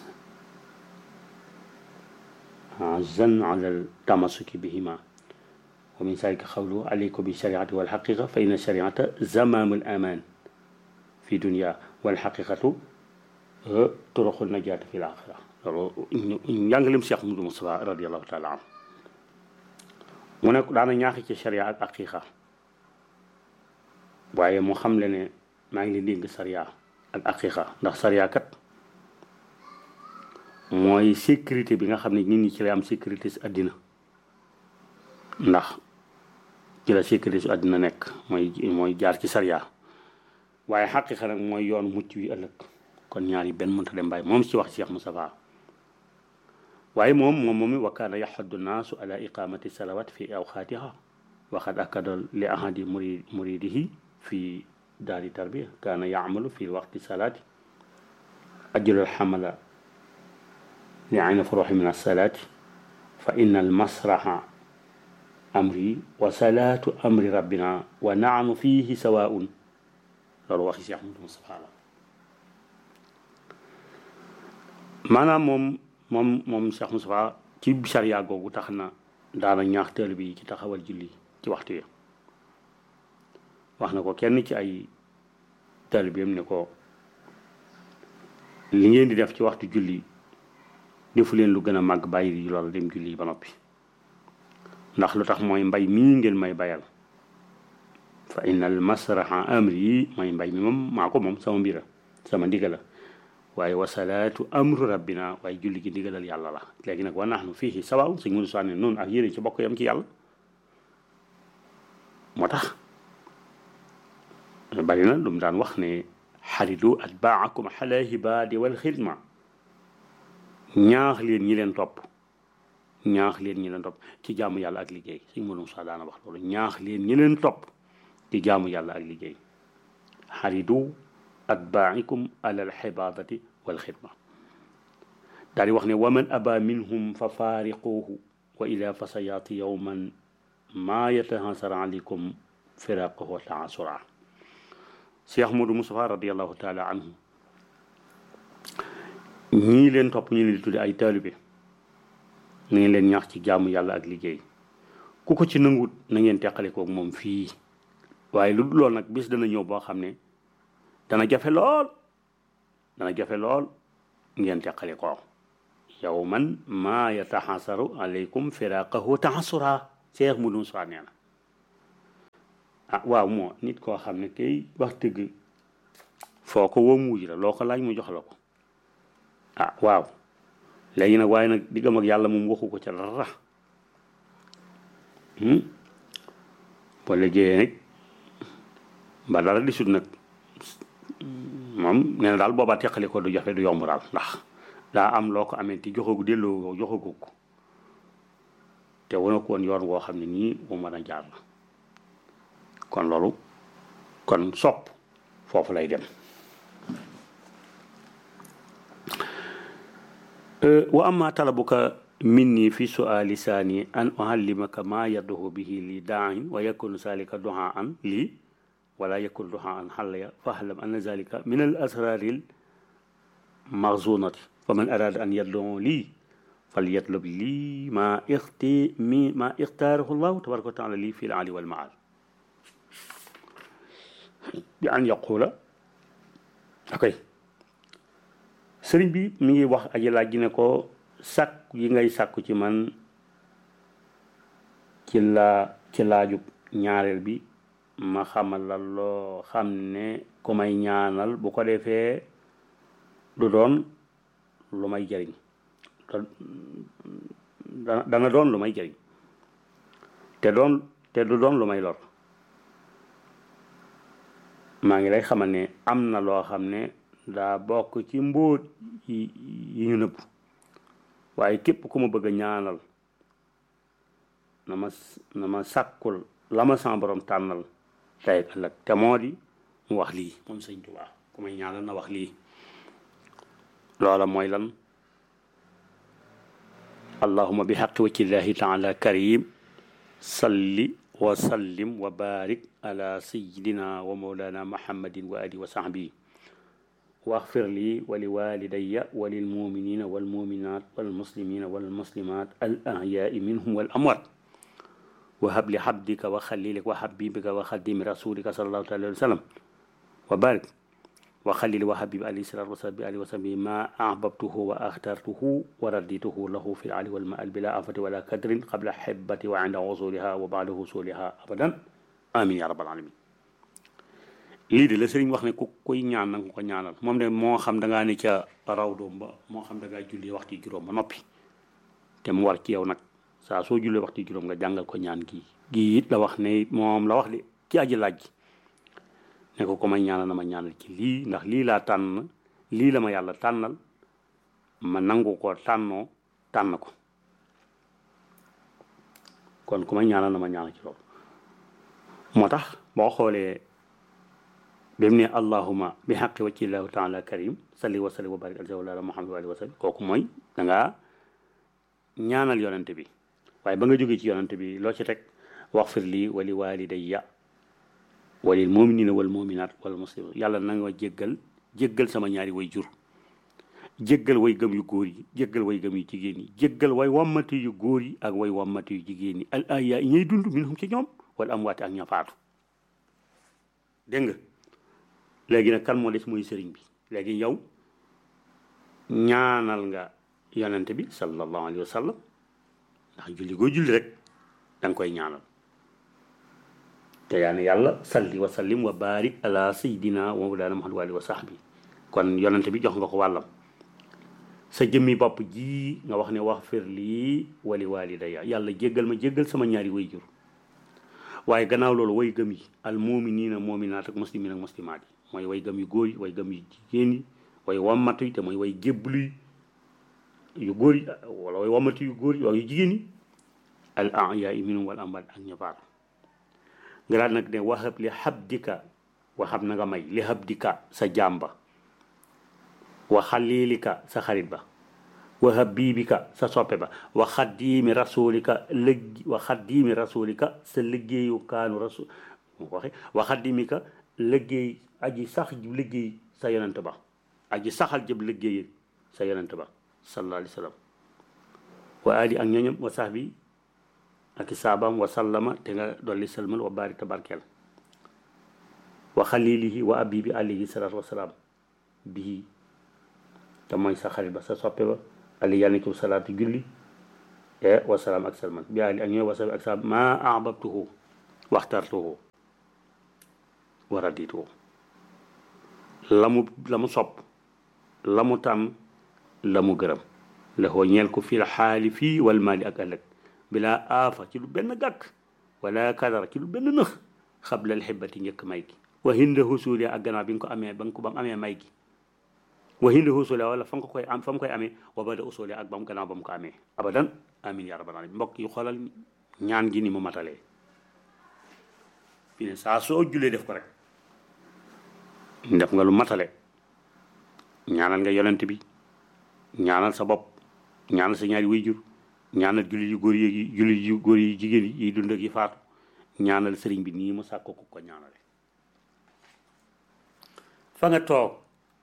azan ala altamasuki bihima wa min zalika qawluhu alaykum bilshariati walxaqiqa fa inna shariata zamamu alaman fi dunia walxaqiqatu turuqu najaati fi laxira loolu njàngalem Cheikh Moudou Moustapha radiallahu taala anhu mu ne daana ñaaxi ci sharia ak aqiqa waaye mu xam le ne maa ngi leen dénk sharia ak aqiqa ndax sharia kat mooy sécurité bi nga xam ne nit ñi ci lay am sécurité si àddina ndax ci la sécurité si àddina nekk mooy mooy jaar ci sharia waaye xaqiqa nag mooy yoon mucc wi ëllëg kon ñaar yi benn mënta dem bàyyi moom ci wax Cheikh Moustapha waaye moom moom moomi wa kaana yaxaddu naasu ala iqamati salawat fi awxaatiha waxad akada li ahadi muri muridihi fi daari tarbiya kaana yaamalu fi waqti salaati ajral xamala li ayna furuxi min alsalaati fa inna almasraxa amri wa salaatu amri rabbina wa naanu fihi sawaun loolu waxi Cheikh Moudou Moustapha la maanaam moom moom moom Cheikh Moustapha ci sariya googu tax na daana ñaax teel bi ci taxawal julli ci waxtu yi wax na ko kenn ci ay taalibeem ne ko li ngeen di def ci waxtu julli defu leen lu gën a màgg bàyyi loolu dem julli ba noppi ndax lu tax mooy mbay mii ngeen may bayal fa innal masraha amri yi mooy mbay mi moom maa ko moom sama mbira sama ndigal la waaye wasalaatu amru rabbina waaye julli gi ndigalal yàlla la léegi nag wa nahnu fiihi sawaaw suñ mënu sànne noonu ak yéen ci bokk yam ci yàlla moo tax bari na lu mu daan wax ne xaridu atbaakum xala hibaadi wal xidma ñaax leen ñi leen topp ñaax leen ñi leen topp ci jaamu yàlla ak liggéey suñ mënu sa daana wax loolu ñaax leen ñi leen topp ci jaamu yàlla ak liggéey xaridu atbaa'ikum ala alxibaadati walxidma daal di wax ne waman aba minhum fa faariquuhu wa ila fasayaati yowman maa yatahansara aleykum firaqahu wa taasura Cheikh Modou Moustapha radiallahu taala anhu ñii leen topp ñu leen di tudde ay taalibe na ngeen leen ñaax ci jaamu yàlla ak liggéey ku ko ci nangut na ngeen teqale koog moom fii waaye lu dul lool nag bis dana ñëw boo xam ne dana jafe lool dana jafe lool ngeen teqale ko yow man maa yataxasaru aleykum firaqahu taxasura Cheikh Modou Moustapha nee na ah waaw moo nit koo xam ne kay wax dëgg foo ko woo muuj la loo ko laaj mu jox la ko ah waaw léegi nag waaye nag diggam ak yàlla moom waxu ko ca dara boo liggéeyee nag ba dara di sut nag moom nee na daal boobaa teqali ko du jafe du yomb daal ndax daa am loo ko amee ti joxagu delloo joxagu ko te wana ko woon yoon woo xam ne nii bu mën a jaar la kon loolu kon sopp foofu lay dem wa amma talabuka minni fi suali saani an uallimaka ma yadduhu bihi li daain wa yakunu zalika duha an lii wala yakun duha an xallaya fahlam anna zalika min al asraril maxzunati fa man arada an yadduhu lii falyatlub lii ma ixti mi ma ixtaarahu llahu tabaraka wa taala lii fi l ali wal maal bi an yaqula okay sëriñ bi mi ngi wax aji laaj ji ne ko sàkk yi ngay sàkku ci man ci laa ci laajub ñaareel bi ma xamal la loo xam ne ku may ñaanal bu ko defee du doon lu may jëriñ dana doon lu may jëriñ te doon te du doon lu may lor maa ngi lay xamal ne am na loo xam ne daa bokk ci mbóot yi yi ñu nëbb waaye képp ku ma bëgg a ñaanal na ma na ma sàkkul la ma sama borom tànnal tey ëllëg te moo di mu wax lii moom sëñ Tuubaa ku may ñaanal na wax lii loola mooy lan allahuma bi xaqi waccillahi taala karim salli wa sallim wa barik ala sayidina wa mawlana muhammadin wa ali wa sahbihi واغفر لي ولوالدي وللمؤمنين والمؤمنات والمسلمين والمسلمات الأحياء منهم والأموات وهب لحبدك وخليلك وحبيبك وخديم رسولك صلى الله عليه وسلم وبارك وخليل وحبيب عليه الصلاة والسلام عليه وسلم ما أحببته وأخترته ورديته له في العلي والمآل بلا آفة ولا كدر قبل حبتي وعند وصولها وبعد وصولها أبدا آمين يا رب العالمين lii de la sëriñ wax ne ku koy ñaan nanga ko ñaanal moom de moo xam da ngaa ne ca raw doom ba moo xam da ngaa julli waxtu juróom ba noppi te mu war ci yow nag saa soo jullee waxtu juróom nga jàngal ko ñaan gii gii it la wax ne moom la wax de ci aji laaj ne ko ko may ñaanal na ma ñaanal ci lii ndax lii laa tànn lii la ma yàlla tànnal ma nangu ko tànnoo tànn ko kon ku may ñaanal na ma ñaanal ci loolu moo tax boo xoolee bi mu ne allahuma bi xaqi wacci llahu taala karim salli wa salli wa barik ala wala muhammad wa alihi wa sallam kooku mooy da ngaa ñaanal yonante bi waaye ba nga jógee ci yonante bi loo ci teg waxfir lii wali walidayya walil muminina wal muminat wal muslimin yàlla na nga jéggal jéggal sama ñaari way jur jéggal way gëm yu góor yi jéggal way gëm yu jigéen yi jéggal way wammati yu góor yi ak way wammati yu jigéen yi al ahyaa yi ñuy dund minhum ci ñoom wala amwaati ak ña faatu dégg nga léegi nag kan moo des mooy sëriñ bi léegi yow ñaanal nga yonente bi sallallahu alayhi wa sallam ndax julli goo julli rek da nga koy ñaanal te yaa ne yàlla salli wa sallim wa barik ala sayidina wa mawlana muhammad wa alihi wa sahbi kon yonente bi jox nga ko wàllam sa jëmmi bopp ji nga wax ne wax fir lii wali walidaya yàlla jéggal ma jéggal sama ñaari way jur waaye gannaaw loolu way gëm yi al muminina muminaat ak muslimin ak muslimaat yi mooy way gëm yu góor yi way gëm yu jigéen yi way wammatu yi te mooy way jébbalu yi yu góor yi wala way wammatu yu góor yi waaye yu jigéen yi al ahyaa minhum wal amwaat ak ña faatu nga daal nag ne waxab li habdika waxab na nga may li habdika sa jàmba wa xalilika sa xarit ba wa habibika sa soppe ba wa xaddiimi rasulika lëgg wa xaddiimi rasulika sa liggéeyu kaanu rasul mu ko waxe wa xaddimika liggéey aji sax jib liggéey sa yonent ba aji saxal jëb liggéey sa yonent ba sallallahu alayhi wa sallam wa ali ak ñoñam wa sahbi ak i saabaam wa sallama te nga dolli salmal wa baari tabarkeel wa xalilihi wa abibi alayhi salatu wasalaam bii te mooy sa xarit ba sa soppe ba ali yàlla na ci salaatu julli e wasalaam ak salman bi ali ak ñooy wasabi ak saab ma ahbabtuhu waxtartuhu wa radituhu la mu la mu sopp la mu tàmm la mu gërëm la xoo ñeel ko fii la xaali fii wal maali ak ëllëg bila aafa ci lu benn gàkk wala kadara ci lu benn nëx xabla alxibati njëkk may gi wa hinda husuli ak gannaaw bi nga ko amee ba nga ko ba mu amee may gi wa hinda husuli wala fa nga koy am fa mu koy amee wa bada usuli ak ba mu gannaaw ba mu ko amee abadan amin ya rabbal alamin mbokk yi xoolal ñaan gi ni mu matalee fi ne saa soo julee def ko rek def nga lu matale ñaanal nga yonent bi ñaanal sa bopp ñaanal sa ñaari wayjur ñaanal jullit yu góor yi jullit yu góor yi jigéen yi dund ak yi faatu ñaanal sëriñ bi nii mu sàkko ko ko ñaanale fa nga toog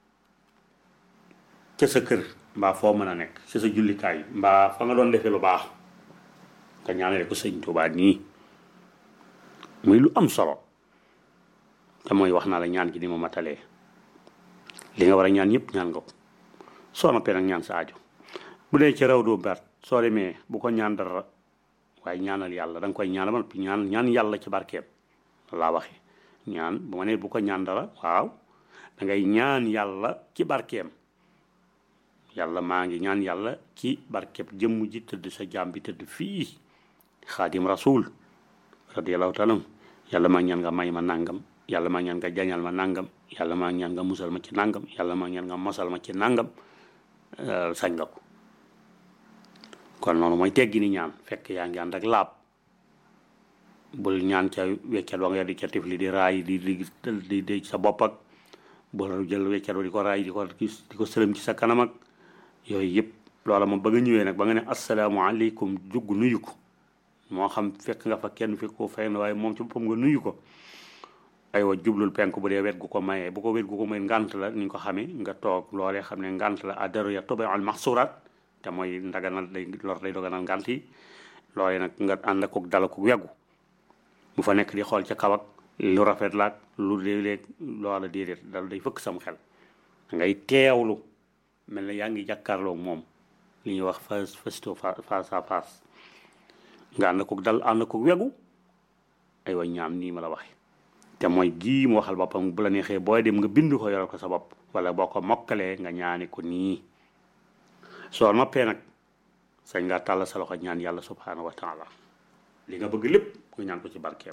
ca sa kër mbaa foo mën a nekk ca sa jullikaay mbaa fa nga doon defee lu baax nga ñaanale ko sëñ Tuubaa nii muy lu am solo te mooy wax naa la ñaan gi ni mu matalee li nga war a ñaan yëpp ñaan nga ko soo noppee nag ñaan sa aajo bu dee ci raw doo ber soo demee bu ko ñaan dara waaye ñaanal yàlla da nga koy ñaanal ba noppi ñaan ñaan yàlla ci barkeem laa waxee ñaan bu ma nee bu ko ñaan dara waaw da ngay ñaan yàlla ci barkeem yàlla maa ngi ñaan yàlla ci barkeem jëmm ji tëdd sa jaam bi tëdd fii xaadim rasul radiyallahu taala yàlla maa ngi ñaan nga may ma nàngam yàlla maa ngi ñaan nga jañal ma nàngam yàlla maa ngi ñaan nga musal ma ci nàngam yàlla maa ngi ñaan nga mosal ma ci nàngam sañ nga ko kon noonu mooy teggi ni ñaan fekk yaa ngi ànd ak laab bul ñaan ca weccat wa nga di ca tifli di raay di di di di sa bopp ak bul jël weccat wa di ko raay di ko di ko sëlëm ci sa kanam ak yooyu yëpp loola moom ba nga ñëwee nag ba nga ne asalaamaaleykum jugg nuyu ko moo xam fekk nga fa kenn fekk ko fay na waaye moom ci boppam nga nuyu ko aywa jublul penk bu dee wet gu ko mayee bu ko wet gu ko may ngant la ni nga ko xamee nga toog loolee xam ne ngant la addaru ya tobe al maxsurat te mooy ndaganal day lor day doganal ngant yi loolee nag nga ànd ak dala ko weggu bu fa nekk di xool ca kaw ak lu rafet laak lu léeg-léeg loola déedéet dal day fëkk sam xel ngay teewlu mel na yaa ngi jàkkaarloo moom li ñuy wax face face to face à face nga ànd ko dal ànd ko wegu aywa ñaam nii ma la waxe te mooy gii mu waxal boppam bu la neexee booy dem nga bind ko yoral ko sa bopp wala boo ko mokkalee nga ñaani ko nii soo noppee nag sañ nga tàll sa loxo ñaan yàlla subhanahu wa taala li nga bëgg lépp nga ñaan ko ci barkeem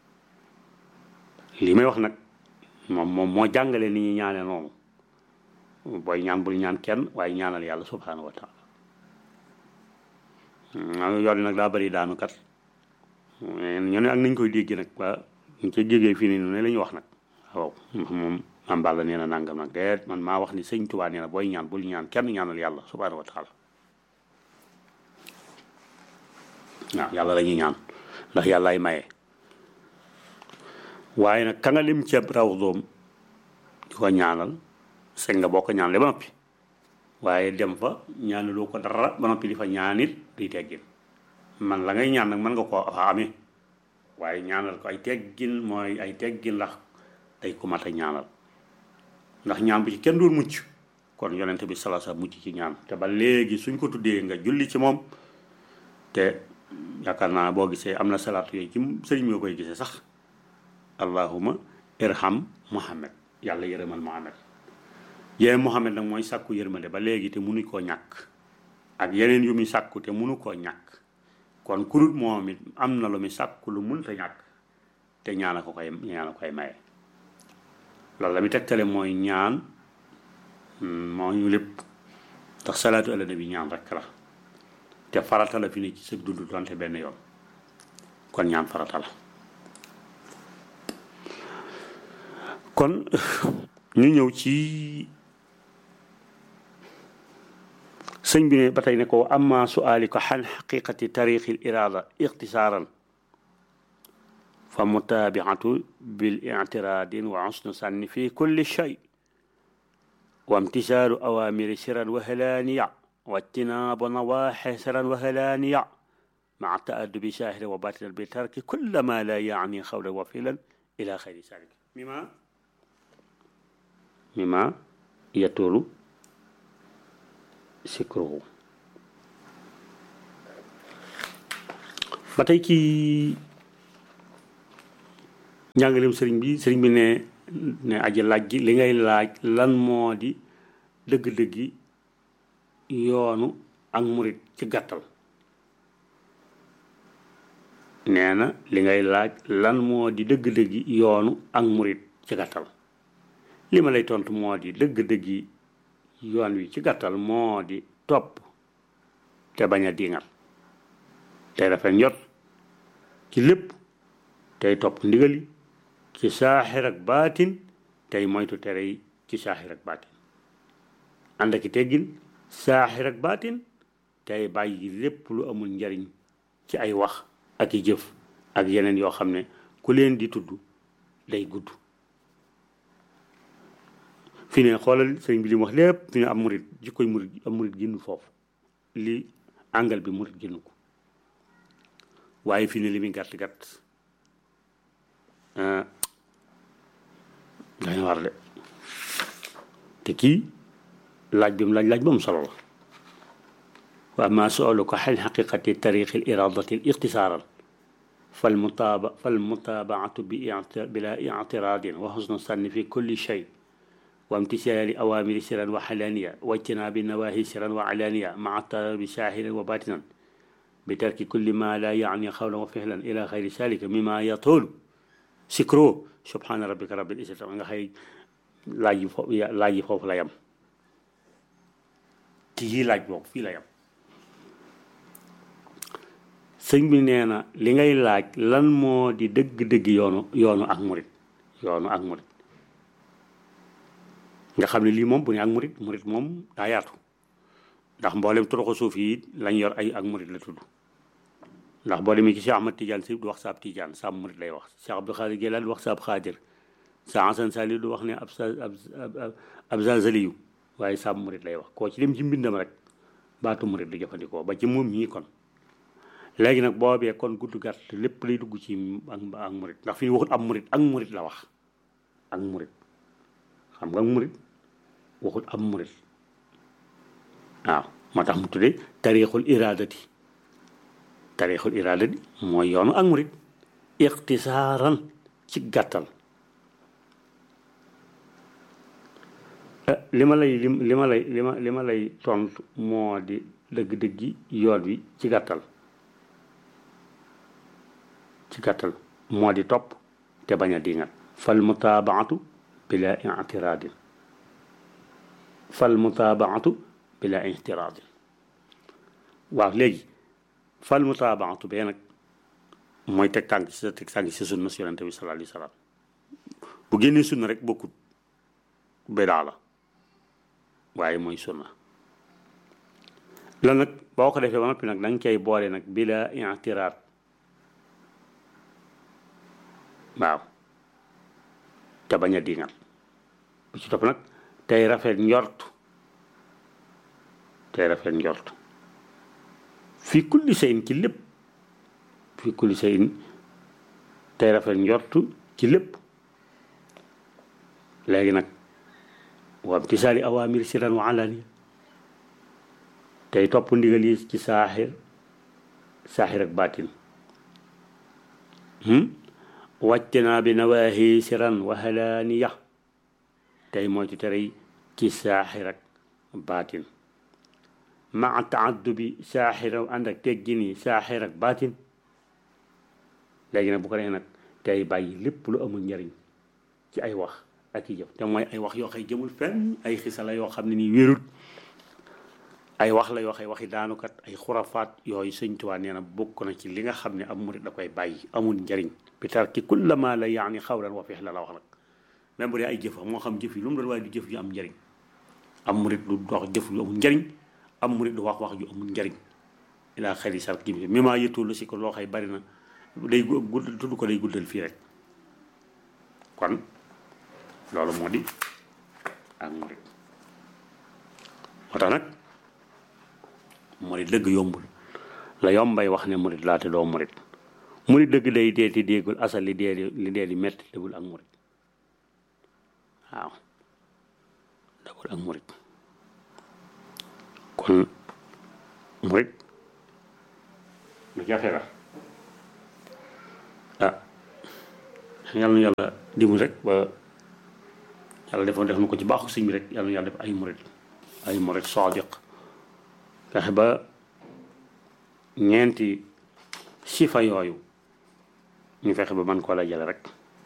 li may wax nag moom moom moo jàngale ni ñuy ñaane noonu booy ñaan bul ñaan kenn waaye ñaanal yàlla subhanahu wa taala yoon nag daa bëri daanu kat ñu ne ak nañ koy dégg nag waa ñu ca jégee fii nii ne la ñu wax nag waaw moom am balla nee na nangam nag déet man maa wax ni sëñ Tuubaa nee na booy ñaan bul ñaan kenn ñaanal yàlla subhanahu wa taala waaw yàlla la ñuy ñaan ndax yàllaay maye waaye nag ka nga lim ceeb raw doom di ko ñaanal sëñ nga boo ko ñaanalee ba noppi waaye dem fa ñaanaloo ko dara ba noppi di fa ñaanit di teggin man la ngay ñaan nag mën nga koo fa amee waaye ñaanal ko ay teggin mooy ay teggin ndax day ko mat a ñaanal ndax ñaan bu ci kenn doon mucc kon yonent bi sala sa mucc ci ñaan te ba léegi suñ ko tuddee nga julli ci moom te yaakaar naa boo gisee am na salaatu yooyu ci sëriñ nga koy gisee sax allahuma irham muhammad yàlla yërëmal muhammad yéen muhammad nag mooy sàkku yërmande ba léegi te munu koo ñàkk ak yeneen yu muy sàkku te munu koo ñàkk kon kurut moom it am na lu muy sàkku lu mënta ñàkk te ñaana ko koy ñaana koy maye loolu la mi tegtale mooy ñaan moo ñu lépp ndax salaatu ala nabi ñaan rek la te farata la fi ne ci sa dund donte benn yoon kon ñaan farata la kon ñu ñëw ci sëñ bi ne ba tey ne ko amma suaali ko xan xaqiqati tariqi l irada ixtisaaran fa mutaabiatu bil ictiradin wa xusnu sànni fi kulli shay wa imtisaalu awamiri siran wa halaaniya wa ijtinaabu nawaaxi siran wa halaaniya maa taadubi shaahiran wa baatinan bi tarki kulla ma la yaani xawlan wa filan ila xayri salik mima mima yatulu sikruhu ba tey ci njàngaleem sëriñ bi sëriñ bi ne ne aji laaj gi li ngay laaj lan moo di dëgg-dëggi yoonu ak murit ci gàttal nee na li ngay laaj lan moo di dëgg-dëggi yoonu ak murit ci gàttal li ma lay tontu moo di dëgg-dëggi yoon wi ci gàttal moo di topp te bañ a diingal tey rafet njot ci lépp tey topp ndigali ci saaxir ak baatin tey moytu tere yi ci saaxir ak baatin ànd ak i teggin saaxir ak baatin tey bàyyi lépp lu amul njariñ ci ay wax ak i jëf ak yeneen yoo xam ne ku leen di tudd day gudd fi ne xoolal sëñ bi li mu wax lépp fi ne am murit jikkoy murit am murit génn foofu li àngal bi murit génn ko waaye fi ne li muy gàtt gàtt dañu war de te kii laaj bi mu laaj laaj ba mu solo la wa ma sualuka xan xaqiqati tariqi l iradati l ixtisaaran فالمتابع فالمتابعة بلا اعتراض وحسن الظن في كل شيء وامتثال أوامر سرا وحلانية واجتناب النواهي سرا وعلانية مع الطلب ساهلا وباطنا بترك كل ما لا يعني قولا وفعلا إلى غير ذلك مما يطول سكرو سبحان ربك رب العزة nga xëy laaj yi foofu laaj yi foofu la yam ci yi laaj boobu fii la yam sëñ bi nee na li ngay laaj lan moo di dëgg-dëgg yoonu yoonu ak murit yoonu ak murit nga xam ne lii moom bu ne ak murit murit moom daa yaatu ndax mboolem toroxo suuf yi lañ yor ay ak murit la tudd ndax boo demee ci Cheikh Ahmad Tidiane si du wax saab Tidiane saab murit lay wax Cheikh Abdou Khadir Jilani du wax saab Xaadir sa Hasan Sali du wax ne ab sa ab zazaliyu waaye saab murit lay wax koo ci dem ci mbindam rek baatu murit la jëfandikoo ba ci moom ñii kon léegi nag boobee kon gudd gàtt lépp lay dugg ci ak ak murit ndax fi ñu waxut am murit ak murit la wax ak murit xam nga ak murit waxut am murit waaw moo tax mu tuddee tariixul iradati tariixul iradati mooy yoonu ak murit ixtisaaran ci gàttal li ma lay li ma lay li ma li ma lay tontu moo di dëgg-dëggi yoon wi ci gàttal ci gàttal moo di topp te bañ a dingat fal mutaabaatu bila ictiraadin fal mutaabaatu bila ictiraadin waaw léegi fal mutaabaatu bee nag mooy teg tànk si sa teg tànk si sunna si yonente bi sallallahu alayhi wa sallam bu génnee sunna rek bokkut bidaa la waaye mooy sunna la nag boo ko defee ba noppi nag da nga cay boole nag bila ictiraad waaw te bañ a dingal bu ci topp nag tey rafet njort tey rafet njort fi kulli sayin ci lépp fi kulli sayin tey rafet njort ci lépp léegi nag wa imtisaali awaamir siran wa alaniya tey topp ndigal yi ci saaxir saaxir ak baatin wàccnaa bi nawaahi siran wa halaaniya tey mooy ci tere ci saaxir ak baatin maa taaddubi saaxir ànd ak teggin yi saaxir ak baatin léegi nag bu ko defee nag tey bàyyi lépp lu amul njariñ ci ay wax ak i jëf te mooy ay wax yoo xay jëmul fenn ay xisa la yoo xam ne nii wérut ay wax la yoo xay waxi daanukat ay xurafaat yooyu sëñ Tuubaa nee na bokk na ci li nga xam ne am murit da koy bàyyi amul njariñ bi tarki kulla ma la yaani xawlan wa fi'lan la wax nag même bu dee ay jëf moo xam jëf yi lu mu doon waaye du jëf yu am njariñ am murit du dox jëf yu amul njariñ am murit du wax wax ju amul njariñ ilaa xëy sar kii bi même yëttu lu si ko loo xay bari na day gudd tudd ko day guddal fii rek kon loolu moo di ak murit moo tax nag murit dëgg yombul la yombay wax ne murit laate doo murit murit dëgg day dee ti déegul asal li dee li dee di metti dëggul ak murit waaw dëggul ak murit kon murit lu jafe la ah yàlla na yàlla dimbali rek ba yàlla defoon def na ko ci baaxu sëñ bi rek yàlla na yàlla def ay murit ay murit sadiq fexe ba ñeenti sifa yooyu ñu fexe ba man koo la jële rek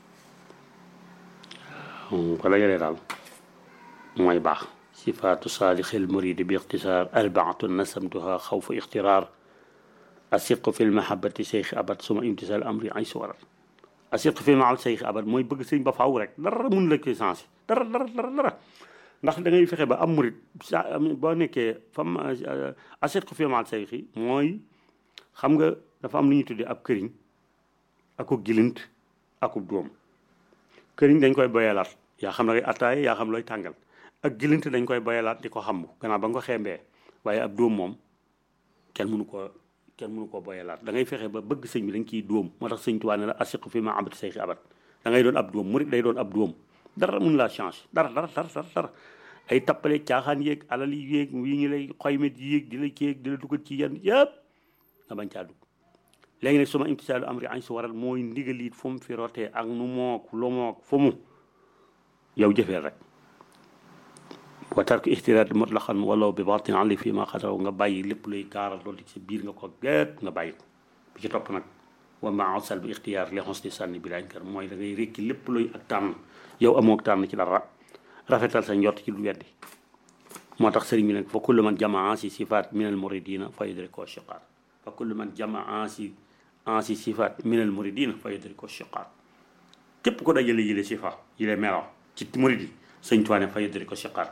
ko la jëlee daal mooy baax sifaatu saalixil muridi bi ixtisaar arbaatun nasamtuha xawfu ixtiraar asiqu fi lmahabati cheikh abad suma imtisal amri ay suwarat asiqu fi lmahabati cheikh abad mooy bëgg sëñ ba faaw rek dara mun la koy sensé dara dara dara dara ndax da ngay fexe ba am murit sa boo nekkee fam asiqu fi lmahabati cheikh yi mooy xam nga dafa am lu ñuy tuddee ab këriñ akub gilint akub doom këriñ dañ koy boyalaat yaa xam ne attaaye yaa xam looy tàngal ak gilint dañ koy boyalaat di ko xambu gannaaw ba nga ko xeembee waaye ab dóom moom kenn mënu ko kenn mënu koo boyalaat da ngay fexe ba bëgg sëñ bi dañ ciy dóom moo tax sëñ Tuubaa ne la asiqu fi ma abati say xi abat da ngay doon ab dóom murit day doon ab dóom dara mun laa change dara dara dara dara dara ay tappale caaxaan yéeg alal yi yéeg yi ñu lay xoymet yi yéeg di la kéeg di la dugal ci yenn yëpp nga bañ caa dugg léegi nag suma imtisaalu amri añ si waral mooy ndigaliit fu mu fi rotee ak nu mook lu mook fu mu yow jëfeel rek wa tarku ixtiraat mutlaqan walaw bi batin ali fii ma xataraw nga bàyyi lépp luy gaaral loolu ci biir nga ko géet nga bàyyi ko bi ci topp nag wa ma asal bi ixtiyaar li xos di sànni bi laañ kër mooy da ngay rékki lépp luy ak tànn yow amook tànn ci dara rafetal sa njort ci lu weddi moo tax sëriñ bi nag fa kullu man jamaa si sifaat min al muridina fa yudriko shiqaar fa kullu man jamaa si ansi sifaat min al muridina fa yudriko shiqaar képp ko dajale yile sifa yile melo ci murid yi sëñ Tuubaa fa yudriko shiqaar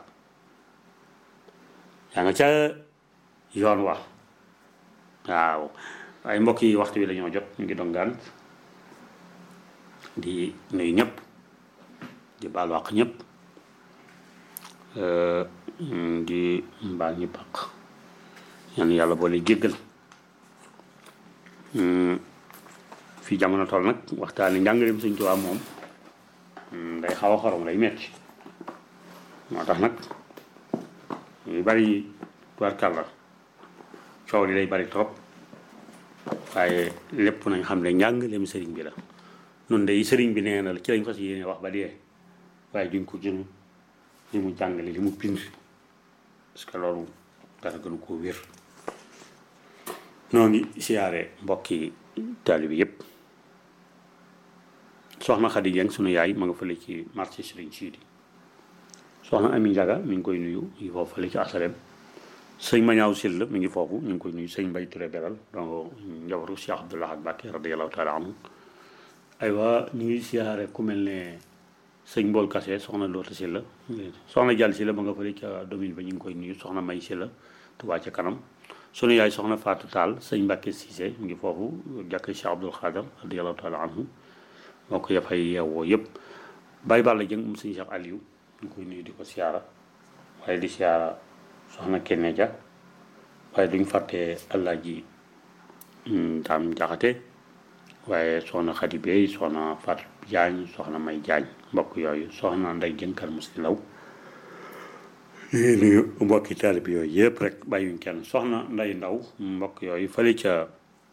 yaa nga ca yoon wa waaw waaye mbokk yi waxtu wi la ñoo jot ñu ngi dongaan di nuyu ñëpp di baal wàq ñëpp di mbaal ñu baq yan yàlla boole jéggal fii jamono toll nag waxtaani njàngaleem Sëñ Tuubaa moom day xaw a xorom day metti moo tax nag yu bari tubaarkàlla coow li day bari trop waaye lépp nañ xam ne njàngaleem sëriñ bi la noonu day sëriñ bi nee na la ci lañ fas yéene wax ba dee waaye duñ ko jël li mu jàngale li mu bind parce que loolu dara gënu koo wér noo ngi siyaare mbokki taalibe bi yëpp soxna Xadi Jeng sunu yaay ma nga fële ci marché Sëriñ Siidi soxna Ami Njaga mi ngi koy nuyu mi ngi foofu fële ci asalem sëñ Mañaaw Sill mi ngi foofu ñu ngi koy nuyu sëñ Mbay Ture Beral donc njabaru Cheikh Abdoulaye Mbacke radiyallahu taala anhu aywa ñu ngi siyaare ku mel ne sëñ Mbool Kase soxna Loota Silla soxna Jàll Silla ma nga fële ca domine ba ñu ngi koy nuyu soxna May Silla Tuubaa ca kanam sunu yaay soxna Fatou Tall sëñ Mbacke Cissé mi ngi foofu jàkk Cheikh Abdoul Khadar radiyallahu taala anhu moo ko yafay yeewoo yëpp Baye Balla Jëng mu sëñ Cheikh Aliou ñu koy nuyu di ko siyaara waaye di siyaara soxna Kenne Dia waaye duñ fàtte Alaaji Daam Jaxate waaye soxna Xadi Bey soxna Fat Jaañ soxna May Jaañ mbokk yooyu soxna Nday Jënkal Musti Law nuyu mbokki taalib yooyu yëpp rek bàyyuñ kenn soxna Nday Ndaw mbokk yooyu fële ca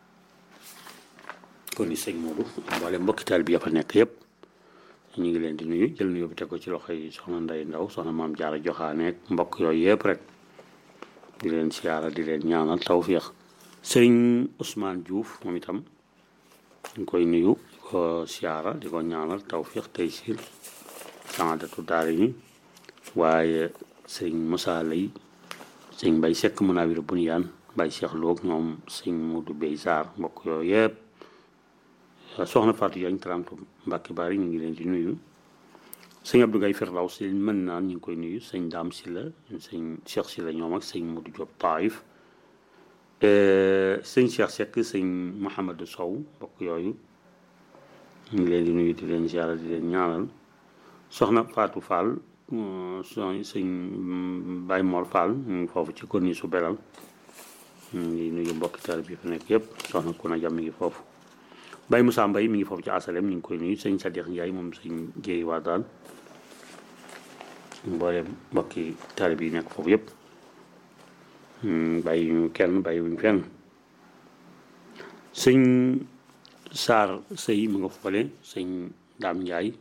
kon ni sëñ Moodu mboole mbokki taalib ya fa nekk yëpp ñu ngi leen di nuyu jël nuyu bi teg ko ci loxo yi soxna Nday Ndaw soxna Maam Jaara Joxaaneek mbokk yooyu yëpp rek di leen siyaara di leen ñaanal tawfiix sëriñ Ousmane Diouf moom itam ñu ngi koy nuyu di ko siyaara di ko ñaanal tawfiix tey siir saadatu daari ni waaye sëriñ Moussa Lay sëriñ Mbay Sekk Munawir Bunyaan Mbay Cheikh Loog ñoom sëriñ Modou Bey Sarr mbokk yooyu yëpp soxna Fatou Diagne tarantu Mbàkke Bari ñu ngi leen di nuyu sëñ Abdou Gaye Firdaw si mën naan ñu ngi koy nuyu sëñ Daam Silla sëñ Cheikh Silla ñoom ak sëñ Modou Diop Taïf sëñ Cheikh Seck sëñ Mouhamadou Sow mbokk yooyu ñu ngi leen di nuyu di leen ziara di leen ñaanal soxna Fatou Fall son sëñ Baye Mor Fall ñu ngi foofu ci konni su belal ñu ngi nuyu mbokki tar bi fi nekk yëpp soxna Kuna Jam mi ngi foofu Baye Moussa Mbaye mi ngi foofu ci asalem ñu ngi koy nuyu sëñ Sadikh Ndiaye moom sëñ Jéeri waa daal mbooleem mbokki tar bi nekk foofu yëpp bàyyi ñu kenn bàyyi wuñ fenn sëñ Saar sëy mu nga foole sëñ Daam Ndiaye